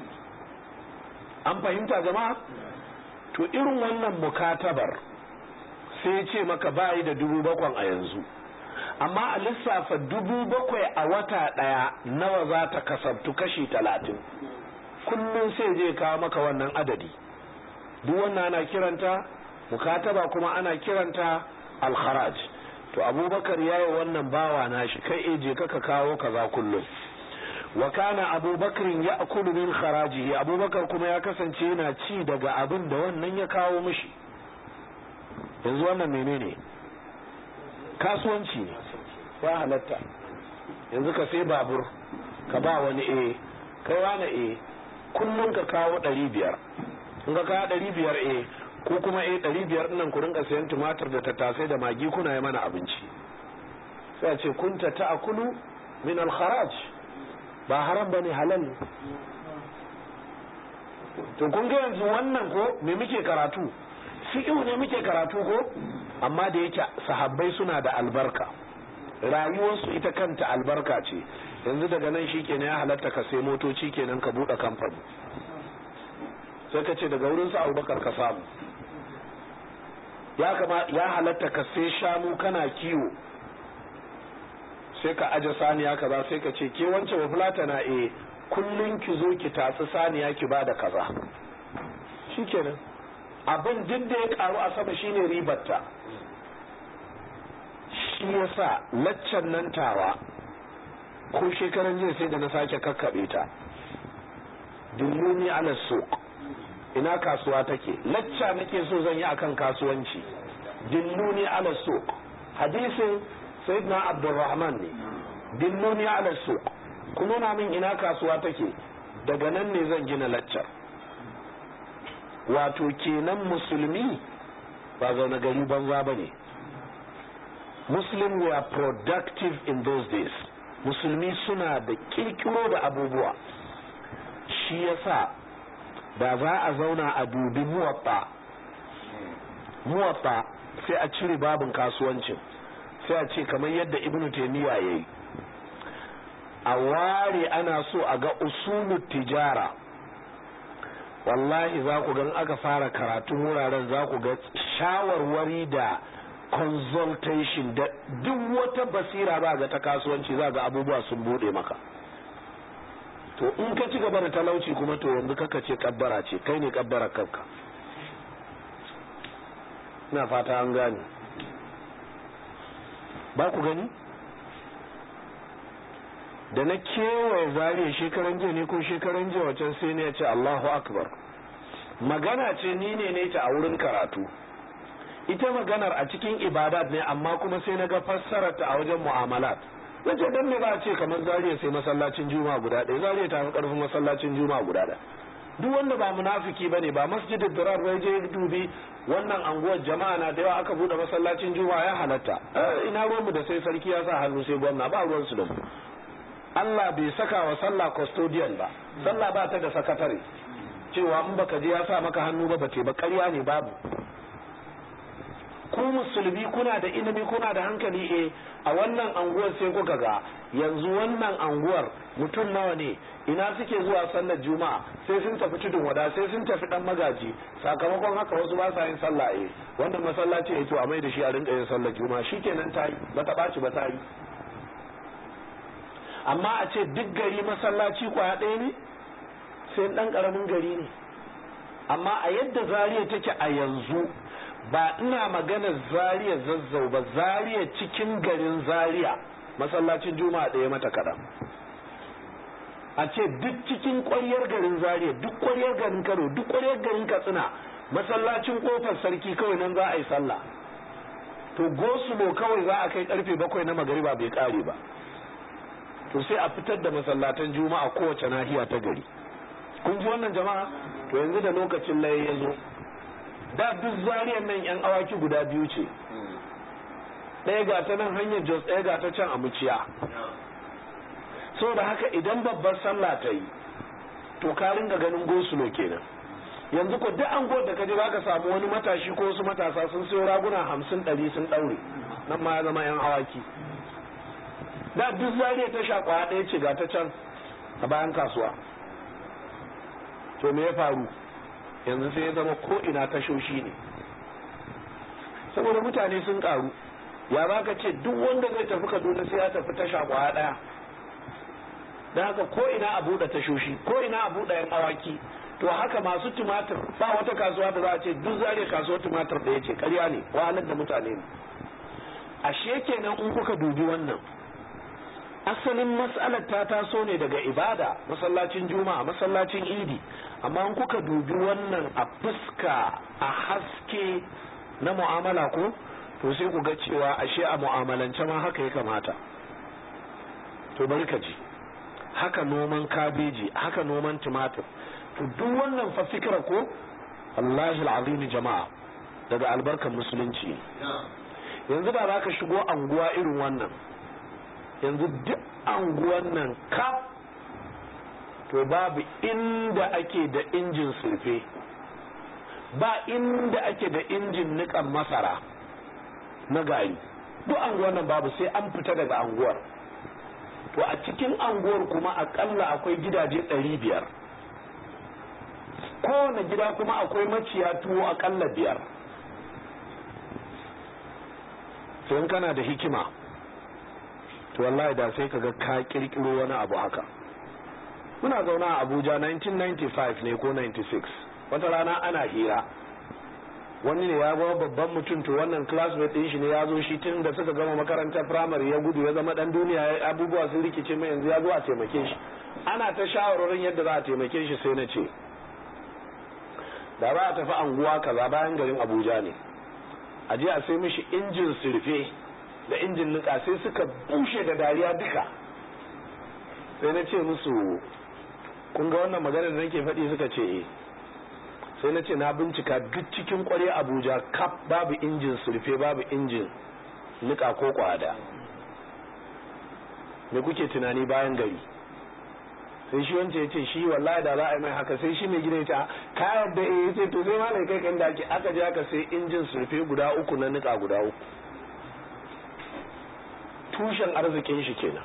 an fahimta jama'a to irin wannan mukatabar sai ya ce maka bayi da dubu bakwan a yanzu amma a lissafa dubu bakwai a wata ɗaya nawa za ta kasabtu kashi talatin kullum sai je kawo maka wannan adadi duk wannan ana kiranta mukataba kuma ana kiranta alharaj to abubakar ya yi wannan bawa nashi kai eje kaka kawo kaza kullum wa kana abubakar ya akulu min kharajihi abubakar kuma ya kasance yana ci daga abin da wannan ya kawo mishi yanzu wannan menene kasuwanci ne ya halatta yanzu ka sai babur ka ba wani e kai wani e kullum ka kawo ɗari biyar in ka kawo ɗari biyar e ko kuma e ɗari biyar nan ku rinka sayan tumatir da tattasai da magi kuna yi mana abinci sai a ce kunta ta akulu min alkharaj ba haram bane halal ne to kun ga yanzu wannan ko me muke karatu fi'u ne muke karatu ko amma da yake sahabbai suna da albarka rayuwarsu ita kanta albarka ce yanzu daga nan shi kenan ya halatta ka sai motoci kenan ka buɗe kamfani sai ka ce daga wurin su abubakar ka samu ya kama ya halatta ka sai shanu kana kiwo sai ka aje saniya kaza sai ka ce ke wance ba fulata na e kullun ki zo ki tatsi saniya ki bada kaza shikenan abin duk da ya karu a sama shine ribarta shi yasa laccan nan tawa ko shekaran jiya sai da na sake kakkabe ta dulluni ala suq ina kasuwa take lacca nake so zan yi akan kasuwanci dilluni ala suq hadisin sayyidina abdurrahman ne dilluni ala suq kuma na min ina kasuwa take daga nan ne zan gina laccar wato kenan musulmi ba zaune gari banza ba ne muslim were productive in those days musulmi suna da kirkiro da abubuwa shi yasa da za a zauna a dubi muwatta muwatta sai a cire babin kasuwancin sai a ce kamar yadda ibnu taymiya yayi a ware ana so a ga usulun tijara wallahi za ku gan aka fara karatun wuraren za ku ga shawarwari da consultation da duk wata basira ba ga ta kasuwanci za ga abubuwa sun bude maka to in ka ci gaba da talauci kuma to yanzu kaka ce kabbara ce kai ne kabbara kanka na fata an gane ba ku gani da na kewaye zariya shekaran jiya ne ko shekaran jiya wacan sai ne ya ce Allahu akbar magana ce ni ne ne ta a wurin karatu ita maganar a cikin ibadat ne amma kuma sai na ga fassarar ta a wajen mu'amalat na ce dan me ba a ce kamar zariya sai masallacin juma'a guda ɗaya zariya ta fi karfin masallacin juma'a guda ɗaya duk wanda ba munafiki bane ba masjidin dirar bai je dubi wannan anguwar jama'a na da yawa aka bude masallacin juma'a ya halatta ina ruwanmu da sai sarki ya sa hannu sai gwamna ba ruwan su da mu Allah bai saka wa sallah custodian ba sallah ba ta da sakatare cewa in baka je ya sa maka hannu ba bace ba ƙarya ne babu ku musulmi kuna da ilimi kuna da hankali eh a wannan anguwar sai kuka ga yanzu wannan anguwar mutum nawa ne ina suke zuwa sallar juma'a sai sun tafi tudun wada sai sun tafi dan magaji sakamakon haka wasu ba sa yin sallah eh wannan masallaci eh to a mai da shi a rinka yin sallar juma'a shikenan ta yi ba ta ɓaci ba ta yi amma a ce duk gari masallaci kwaya ɗaya ne sai ɗan ƙaramin gari ne amma a yadda zariya take a yanzu ba ina maganar zariya zazzau ba zariya cikin garin zariya masallacin juma'a ɗaya mata kaɗan a ce duk cikin ƙwaryar garin zariya duk ƙwaryar garin kano duk ƙwaryar garin katsina masallacin ƙofar sarki kawai nan za a yi sallah to gosulo kawai za a kai karfe bakwai na magariba bai ƙare ba to sai a fitar da masallatan juma'a kowace nahiya ta gari kun ji wannan jama'a to yanzu da lokacin laye ya zo da duk zariyar nan yan awaki guda biyu ce ɗaya ga ta nan hanyar jos ɗaya ga ta can a muciya da haka idan babbar sallah ta yi to ka ringa ganin gosulo kenan yanzu ko duk an da ka je ka samu wani matashi ko wasu matasa sun sayo raguna hamsin ɗari sun ɗaure nan ma ya zama yan awaki da duk zariya ta sha kwaya ɗaya ce ga ta can a bayan kasuwa to me ya faru yanzu sai ya zama ko ina tashoshi ne saboda mutane sun karu ya za ka ce duk wanda zai tafi kaduna sai ya tafi tasha kwaya ɗaya don haka ko ina a buɗe tashoshi ko ina a buɗe yan awaki to haka masu tumatir ba wata kasuwa da za a ce duk zariya kasuwar tumatir da ya ce karya ne wahalar da mutane ne ashe kenan in kuka dubi wannan asalin mas'alar ta taso ne daga ibada masallacin juma'a masallacin idi amma in kuka dubi wannan a fuska a haske na mu'amala ko to sai ku ga cewa ashe a mu'amalance ma haka ya kamata to bari ka ji haka noman kabeji haka noman tumatir to duk wannan fa fikira ko Allahi al'azimi jama'a daga albarkar musulunci yanzu da za ka shigo anguwa irin wannan yanzu duk anguwan nan kaf to babu inda ake da injin surfe ba inda ake da injin nikan masara na gari duk anguwan nan babu sai an fita daga anguwar to a cikin anguwar kuma akalla akwai gidaje ɗari biyar kowane gida kuma akwai maciya tuwo akalla biyar sai kana da hikima to wallahi da sai kaga ka kirkiro wani abu haka muna zauna a abuja 1995 ne ko 96 wata rana ana hira wani ne ya zama babban mutum to wannan classmate din shi ne ya zo shi tun da suka gama makarantar primary ya gudu ya zama dan duniya abubuwa sun rikice mai yanzu ya zo a taimake shi ana ta shawarorin yadda za a taimake shi sai na ce da za a tafi anguwa kaza bayan garin abuja ne a je a sai mishi injin surfe da injin nika sai suka bushe da dariya duka sai na ce musu kun ga wannan magana da nake faɗi suka ce eh sai na ce na bincika duk cikin kware abuja kaf babu injin surfe babu injin nika ko kwada me kuke tunani bayan gari sai shi wancan ya ce shi wallahi da za a yi mai haka sai shi mai gida ta ka yadda eh ya ce to sai malai kai kan da ake aka je aka sai injin surfe guda uku na nika guda uku tushen arzikin shi kenan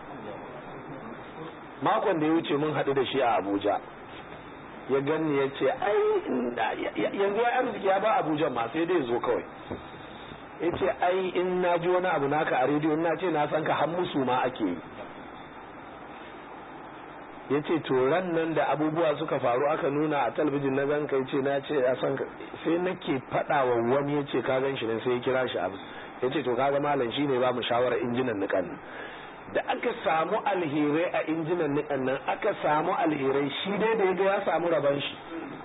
makon da ya wuce mun haɗu da shi a abuja ya ganni ya ce ai yanzu ya arziki ya ba abuja ma sai dai zo kawai ya ce ai in na ji wani abu naka a rediyo na ce na san ka har musu ma ake yi ya ce to ran nan da abubuwa suka faru aka nuna a talabijin na zan kai ce na ce a san sai nake faɗa wa wani ya ce ka gan shi ne sai ya kira shi abu ya ce to kaga malam shi ne ba mu shawarar injinan nikan da aka samu alherai a injinan nikan nan aka samu alherai shi dai da ya ga ya samu raban shi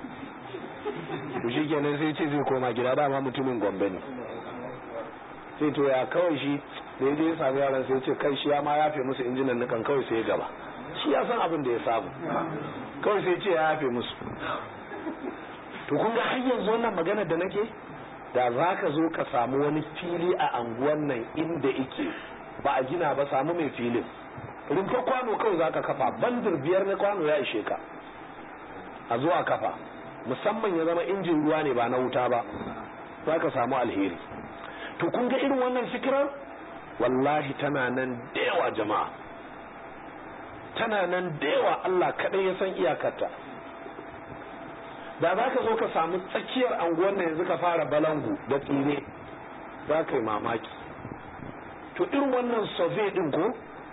to shi kenan sai ce zai koma gida dama mutumin gombe ne sai to ya kawai shi da ya je ya samu yaran sai ce kai shi ya ma yafe musu injinan nikan kawai sai ya gaba shi ya san abin da ya samu kawai sai ce ya yafe musu to kun ga har yanzu wannan magana da nake da za ka zo ka samu wani fili a anguwan nan inda ike ba a gina ba samu mai filin rumfa kwano kawai za ka kafa bandir biyar na kwano ya ishe ka a zo a kafa musamman ya zama injin ruwa ne ba na wuta ba za ka samu alheri to kun ga irin wannan fikirar wallahi tana nan da yawa jama'a tana nan da yawa Allah kaɗai ya san iyakarta da za ka zo ka samu tsakiyar anguwan nan yanzu ka fara balangu da tsire za ka yi mamaki to irin wannan survey din ko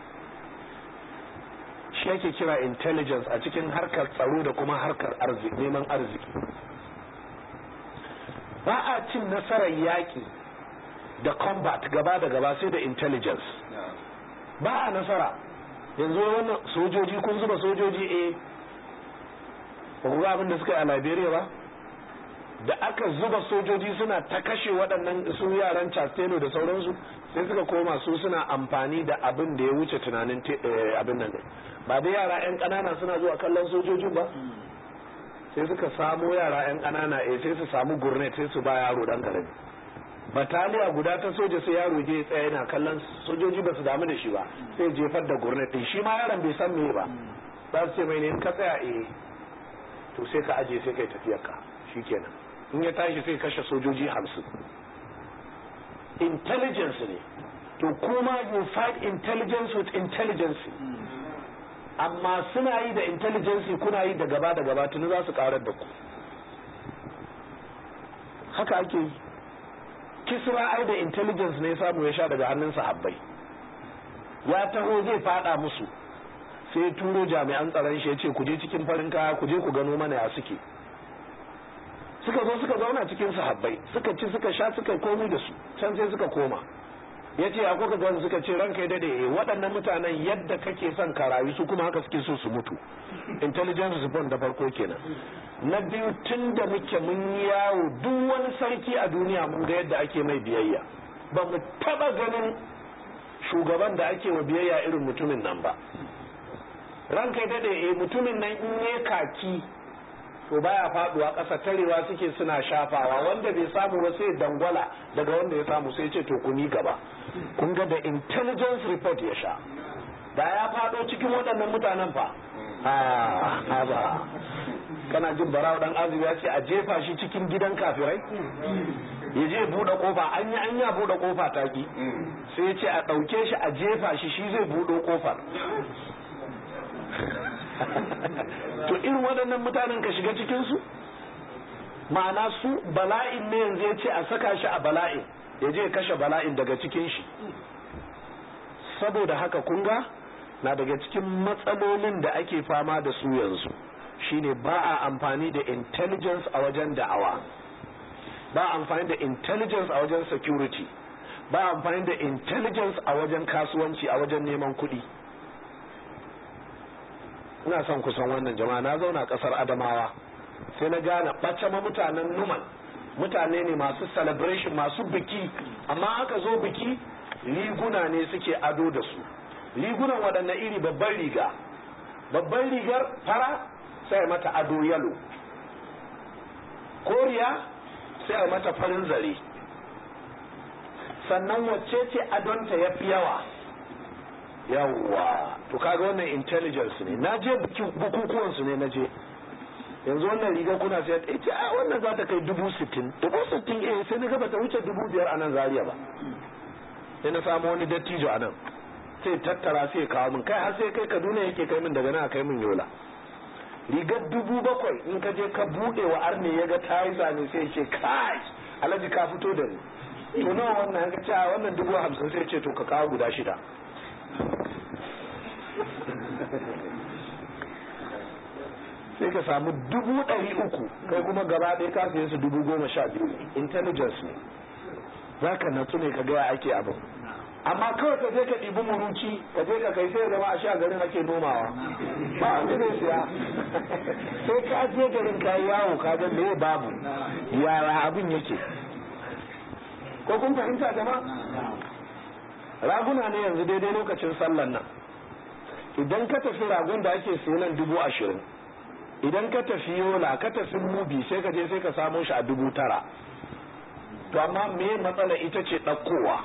shi ake kira intelligence a cikin harkar tsaro da kuma harkar arziki neman arziki ba a cin nasarar yaƙi da combat gaba da gaba sai da intelligence ba a nasara yanzu wannan sojoji kun zuba sojoji eh ba ku ga abin da suka yi a liberia ba da aka zuba sojoji suna ta kashe waɗannan su yaran chastelo da sauransu sai suka koma su suna amfani da abin da ya wuce tunanin abin nan ba da yara 'yan ƙanana suna zuwa kallon sojojin ba sai suka samo yara 'yan ƙanana eh sai su samu gurnet sai su ba yaro dan karami bataliya guda ta soja sai yaro je tsaya yana kallon sojoji ba su damu da shi ba sai jefar da gurnet din shi ma yaron bai san me ba za su ce mai ne in ka tsaya eh to sai ka aje sai kai tafiyar ka shikenan in ya tashi sai kashe sojoji hamsin intelligence ne to kuma you fight intelligence with intelligence amma suna yi da intelligence kuna yi da gaba da gaba tuni za su karar da ku haka ake yi kisra ai da intelligence ne samu ya sha daga hannun sahabbai ya taho zai fada musu sai turo jami'an tsaron shi ya ce ku je cikin farin kaya ku je ku gano mana ya suke suka zo suka zauna cikin sahabbai suka ci suka sha suka komi da su can sai suka koma ya ce akwai ka gani suka ce ranka ya dade waɗannan mutanen yadda kake son ka rayu su kuma haka suke so su mutu intelligence report da farko kenan na biyu tun da muke mun yi yawo duk wani sarki a duniya mun ga yadda ake mai biyayya ba mu taba ganin shugaban da ake wa biyayya irin mutumin nan ba ranka ya dade eh mutumin nan in ne kaki to baya faduwa ƙasa tarewa suke suna shafawa wanda bai samu ba sai dangwala daga wanda ya samu sai ce to kuni gaba kun ga da intelligence report ya sha da ya fado cikin waɗannan mutanen fa a ba kana jin barawa dan azumi ya ce a jefa shi cikin gidan kafirai ya je buɗe kofa an yi an ya buɗe kofa taki sai ya ce a ɗauke shi a jefa shi shi zai buɗe kofar to irin waɗannan mutanen ka shiga cikinsu ma'ana su bala'in ne yanzu ya ce a saka shi a bala'in ya je kashe bala'in daga cikin shi saboda haka kunga na daga cikin matsalolin da ake fama da su yanzu shine ba a amfani da intelligence a wajen da'awa ba a amfani da intelligence a wajen security ba a amfani da intelligence a wajen kasuwanci a wajen neman kuɗi ina son kusan wannan jama'a na zauna kasar adamawa sai na gane ɓace ma mutanen numan mutane ne masu celebration masu biki amma aka zo biki riguna ne suke ado da su rigunan waɗanne iri babban riga babban rigar fara sai mata ado yalo koriya sai mata farin zare sannan wacce ce adonta ya fi yawa yawwa to kaga wannan intelligence ne na je bukukuwan su ne na je yanzu wannan riga kuna sai ta ce a wannan za ta kai dubu sittin dubu sittin eh sai na gaba ta wuce dubu biyar a nan zaria ba sai na samu wani dattijo a nan sai tattara sai kawo min kai har sai kai kaduna yake kai min daga nan kai min yola rigar dubu bakwai in ka je ka buɗe wa arne ya ga ta yi zane sai ce kai alhaji ka fito da ni to nawa wannan ka ce a wannan dubu hamsin sai ce to ka kawo guda shida sai ka samu dubu ɗari uku kai kuma gaba ɗaya ka siye su dubu goma sha biyu intelligence ne za ka natsu ne ka gaya ake abin amma kawai ka je ka ɗibi muruci ka je ka kai sai zama a sha garin ake nomawa ba wanda zai siya sai ka je garin ka yawo ka ga me babu yara abin yake ko kun fahimta jama'a raguna ne yanzu daidai lokacin sallan nan idan ka tafi ragon da ake siyo nan dubu ashirin idan ka tafi yola ka tafi mubi sai ka je sai ka samo shi a dubu tara to amma me matsala ita ce ɗaukowa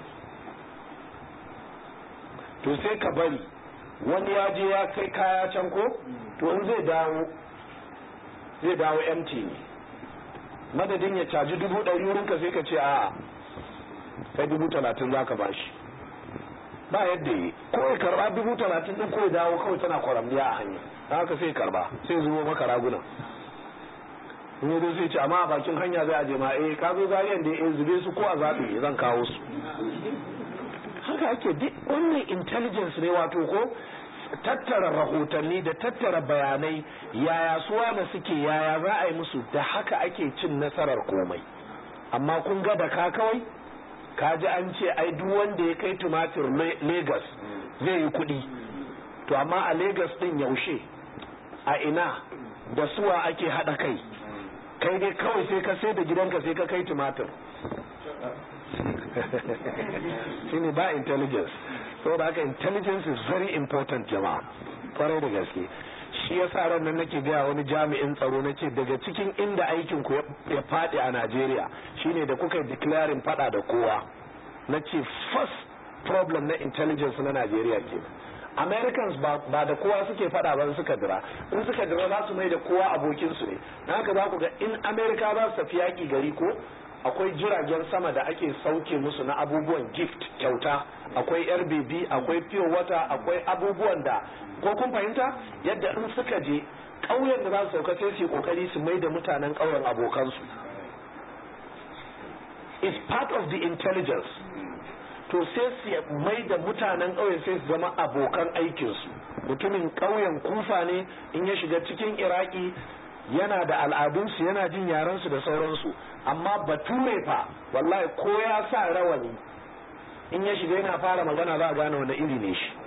to sai ka bari wani ya je ya kai kaya can ko to in zai dawo zai dawo empty ne madadin ya caji dubu ɗari wurinka sai ka ce a kai dubu talatin za ka bashi ba yadda yi ko ya karba dubu talatin din ko ya dawo kawai tana kwaramniya a hanya da haka sai karba sai zubo maka raguna in yi sai ce amma a bakin hanya zai aje ma eh ka zo zariyan da ya zube su ko a zaɓi zan kawo su haka ake duk wannan intelligence ne wato ko tattara rahotanni da tattara bayanai yaya suwa da suke yaya za a yi musu da haka ake cin nasarar komai amma kun ga da ka kawai ka ji an ce ai duk wanda ya kai tumatir Legas zai yi kuɗi to amma a Legas ɗin yaushe a ina da suwa ake haɗa kai kai dai kawai sai ka sai da gidanka sai ka kai tumatir shine ba intelligence saboda haka intelligence is very important jama'a kwarai da gaske shi yasa ran nan nake gaya wani jami'in tsaro nace daga cikin inda aikin ku ya faɗi a Najeriya shine da kuka declaring fada da kowa nace first problem na intelligence na Najeriya ke Americans ba da kowa suke fada ba suka dira in suka dira za su mai da kowa abokin su ne na haka za ku ga in America za su tafi yaki gari ko akwai jiragen sama da ake sauke musu na abubuwan gift kyauta akwai rbb akwai pure water akwai abubuwan da ko kun fahimta yadda in suka je ƙauyen da za su sauka sai su yi kokari su mai da mutanen ƙauyen abokansu is part of the intelligence to sai su mai da mutanen ƙauyen sai su zama abokan aikinsu mutumin ƙauyen kufa ne in ya shiga cikin iraki yana da al'adunsu yana jin yarensu da sauransu amma bature fa wallahi ko ya sa rawani in ya shiga yana fara magana za a gane wani iri ne shi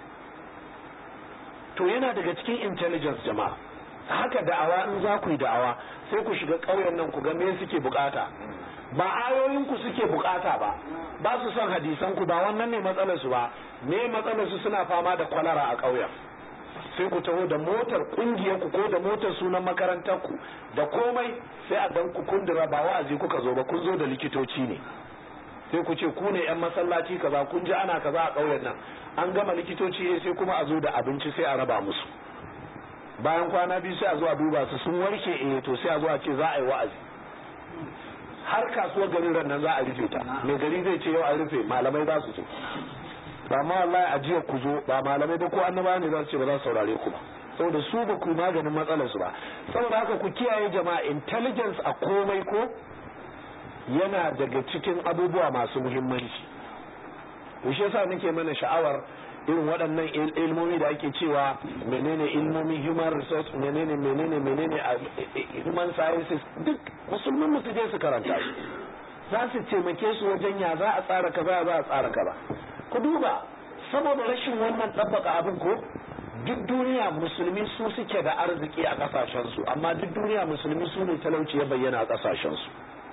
to yana daga cikin intelligence jama'a haka da'awa in za ku yi da'awa sai ku shiga ƙauyen nan ku ga me suke bukata ba ayoyinku suke bukata ba ba su son hadisan ku ba wannan ne matsalar su ba me matsalar su suna fama da kwalara a ƙauyen sai ku taho da motar kungiyar ku ko da motar sunan makarantar ku da komai sai a dan ku kundura ba wa'azi kuka zo ba kun zo da likitoci ne sai ku ce ku ne yan masallaci kaza kun ji ana kaza a ƙauyen nan an gama likitoci sai kuma a zo da abinci sai a raba musu bayan kwana biyu sai a zo a duba su sun warke eh to sai a zo a ce za a yi wa'azi har kasuwar garin ran nan za a rufe ta mai gari zai ce yau a rufe malamai za su ce ba ma wallahi a jiya ku zo ba malamai ba ko annaba ne za su ce ba za su saurare ku ba saboda su ba ku maganin matsalar su ba saboda haka ku kiyaye jama'a intelligence a komai ko yana daga cikin abubuwa masu muhimmanci shi yasa nake mana sha'awar irin waɗannan ilmomi da ake cewa menene ilmomi human resource menene menene menene human sciences duk musulmin mu su je su karanta su za su taimake su wajen ya za a tsara kaza za a tsara kaza ku duba saboda rashin wannan ɗabbaka abin ko duk duniya musulmi su suke da arziki a ƙasashensu amma duk duniya musulmi su ne talauci ya bayyana a ƙasashensu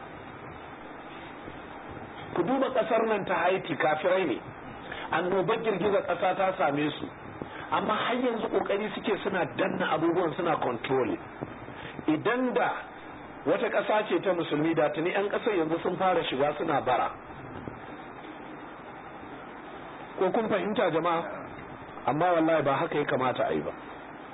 ku duba ƙasar nan ta haiti kafirai ne annobar girgizar ƙasa ta same su amma har yanzu ƙoƙari suke suna danna abubuwan suna controlling idan da wata ƙasa ce ta musulmi da tuni 'yan ƙasar yanzu sun fara shiga suna bara ko kun fahimta jama'a amma wallahi ba haka ya kamata a yi ba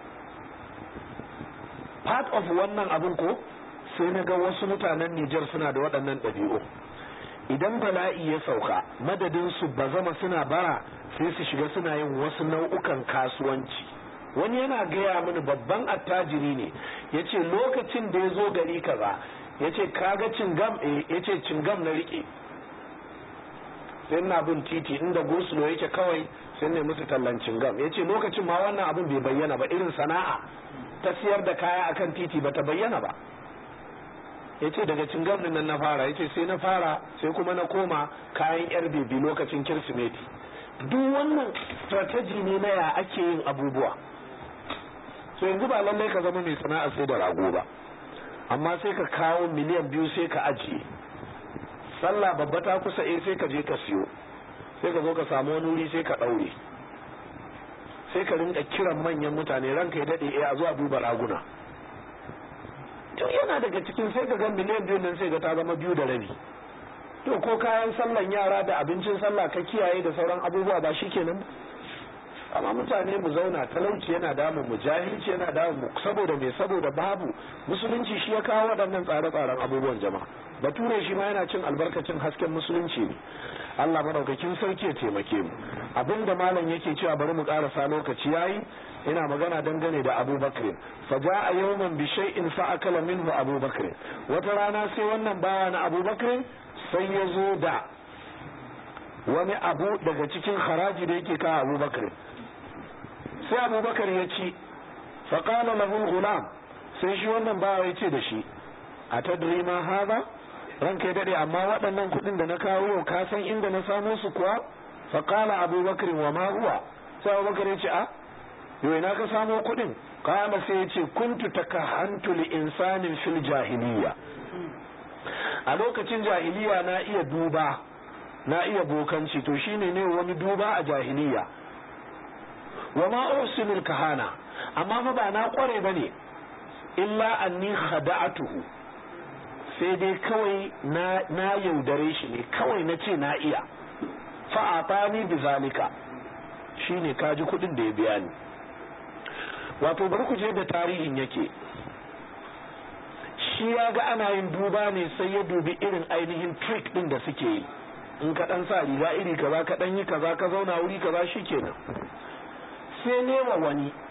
part of wannan abin ko sai na ga wasu mutanen Nijar suna da waɗannan ɗabi'u idan bala'i ya sauka madadin su ba zama suna bara sai su shiga suna yin wasu nau'ukan kasuwanci wani yana gaya mini babban attajiri ne ya ce lokacin da ya zo gari kaza ya ce kaga cingam ya ce cingam na riƙe sai na bin titi inda gosulo yake kawai sai ne musu tallan cingam ya ce lokacin ma wannan abin bai bayyana ba irin sana'a ta siyar da kaya akan titi ba ta bayyana ba ya ce daga cingam nan na fara ya ce sai na fara sai kuma na koma kayan yar bebi lokacin kirsimeti duk wannan strategy ne na ya ake yin abubuwa so yanzu ba lallai ka zama mai sana'a sai da rago ba amma sai ka kawo miliyan biyu sai ka ajiye sallah babba ta kusa eh sai ka je ka siyo sai ka zo ka samu wani wuri sai ka ɗaure sai ka rinka kiran manyan mutane ranka ya daɗe eh a zuwa duba raguna to yana daga cikin sai ka ga miliyan biyu nan sai ga ta zama biyu da rabi to ko kayan sallan yara da abincin sallah ka kiyaye da sauran abubuwa ba shikenan amma mutane mu zauna talauci yana damun mu jahilci yana damun mu saboda me saboda babu musulunci shi ya kawo waɗannan tsare-tsaren abubuwan jama'a bature shi ma yana cin albarkacin hasken musulunci ne Allah madaukakin sarki ya taimake mu abinda malam yake cewa bari mu karasa lokaci yayi ina magana dangane da Abu Bakr fa jaa yawman bi shay'in fa akala minhu Abu Bakr wata rana sai wannan bawa na Abu Bakr sai ya zo da wani abu daga cikin haraji da yake kawo Abu Bakr sai Abu Bakr ya ci fa qala lahu gulam sai shi wannan bawa ya ce da shi atadri ma hadha ranka ya dade amma waɗannan kuɗin da na kawo ka san inda na samo su kuwa fa qala abubakar wa ma huwa sai abubakar ya ce a yo ina ka samo kuɗin qala sai ya ce kuntu takahantu li insanin fil jahiliya a lokacin jahiliya na iya duba na iya bokanci to shine ne wani duba a jahiliya wa ma ursilul kahana amma fa ba na kware bane illa anni khada'atuhu sai dai kawai na yaudare shi ne kawai na ce na iya fa'atani bi zalika shine kaji kudin da ya biya ni wato bari ku je da tarihin yake shi ya ga ana yin duba ne sai ya dubi irin ainihin trick din da suke yi in ka dan sa riga iri kaza ka dan yi kaza ka zauna wuri kaza shikenan sai nema wani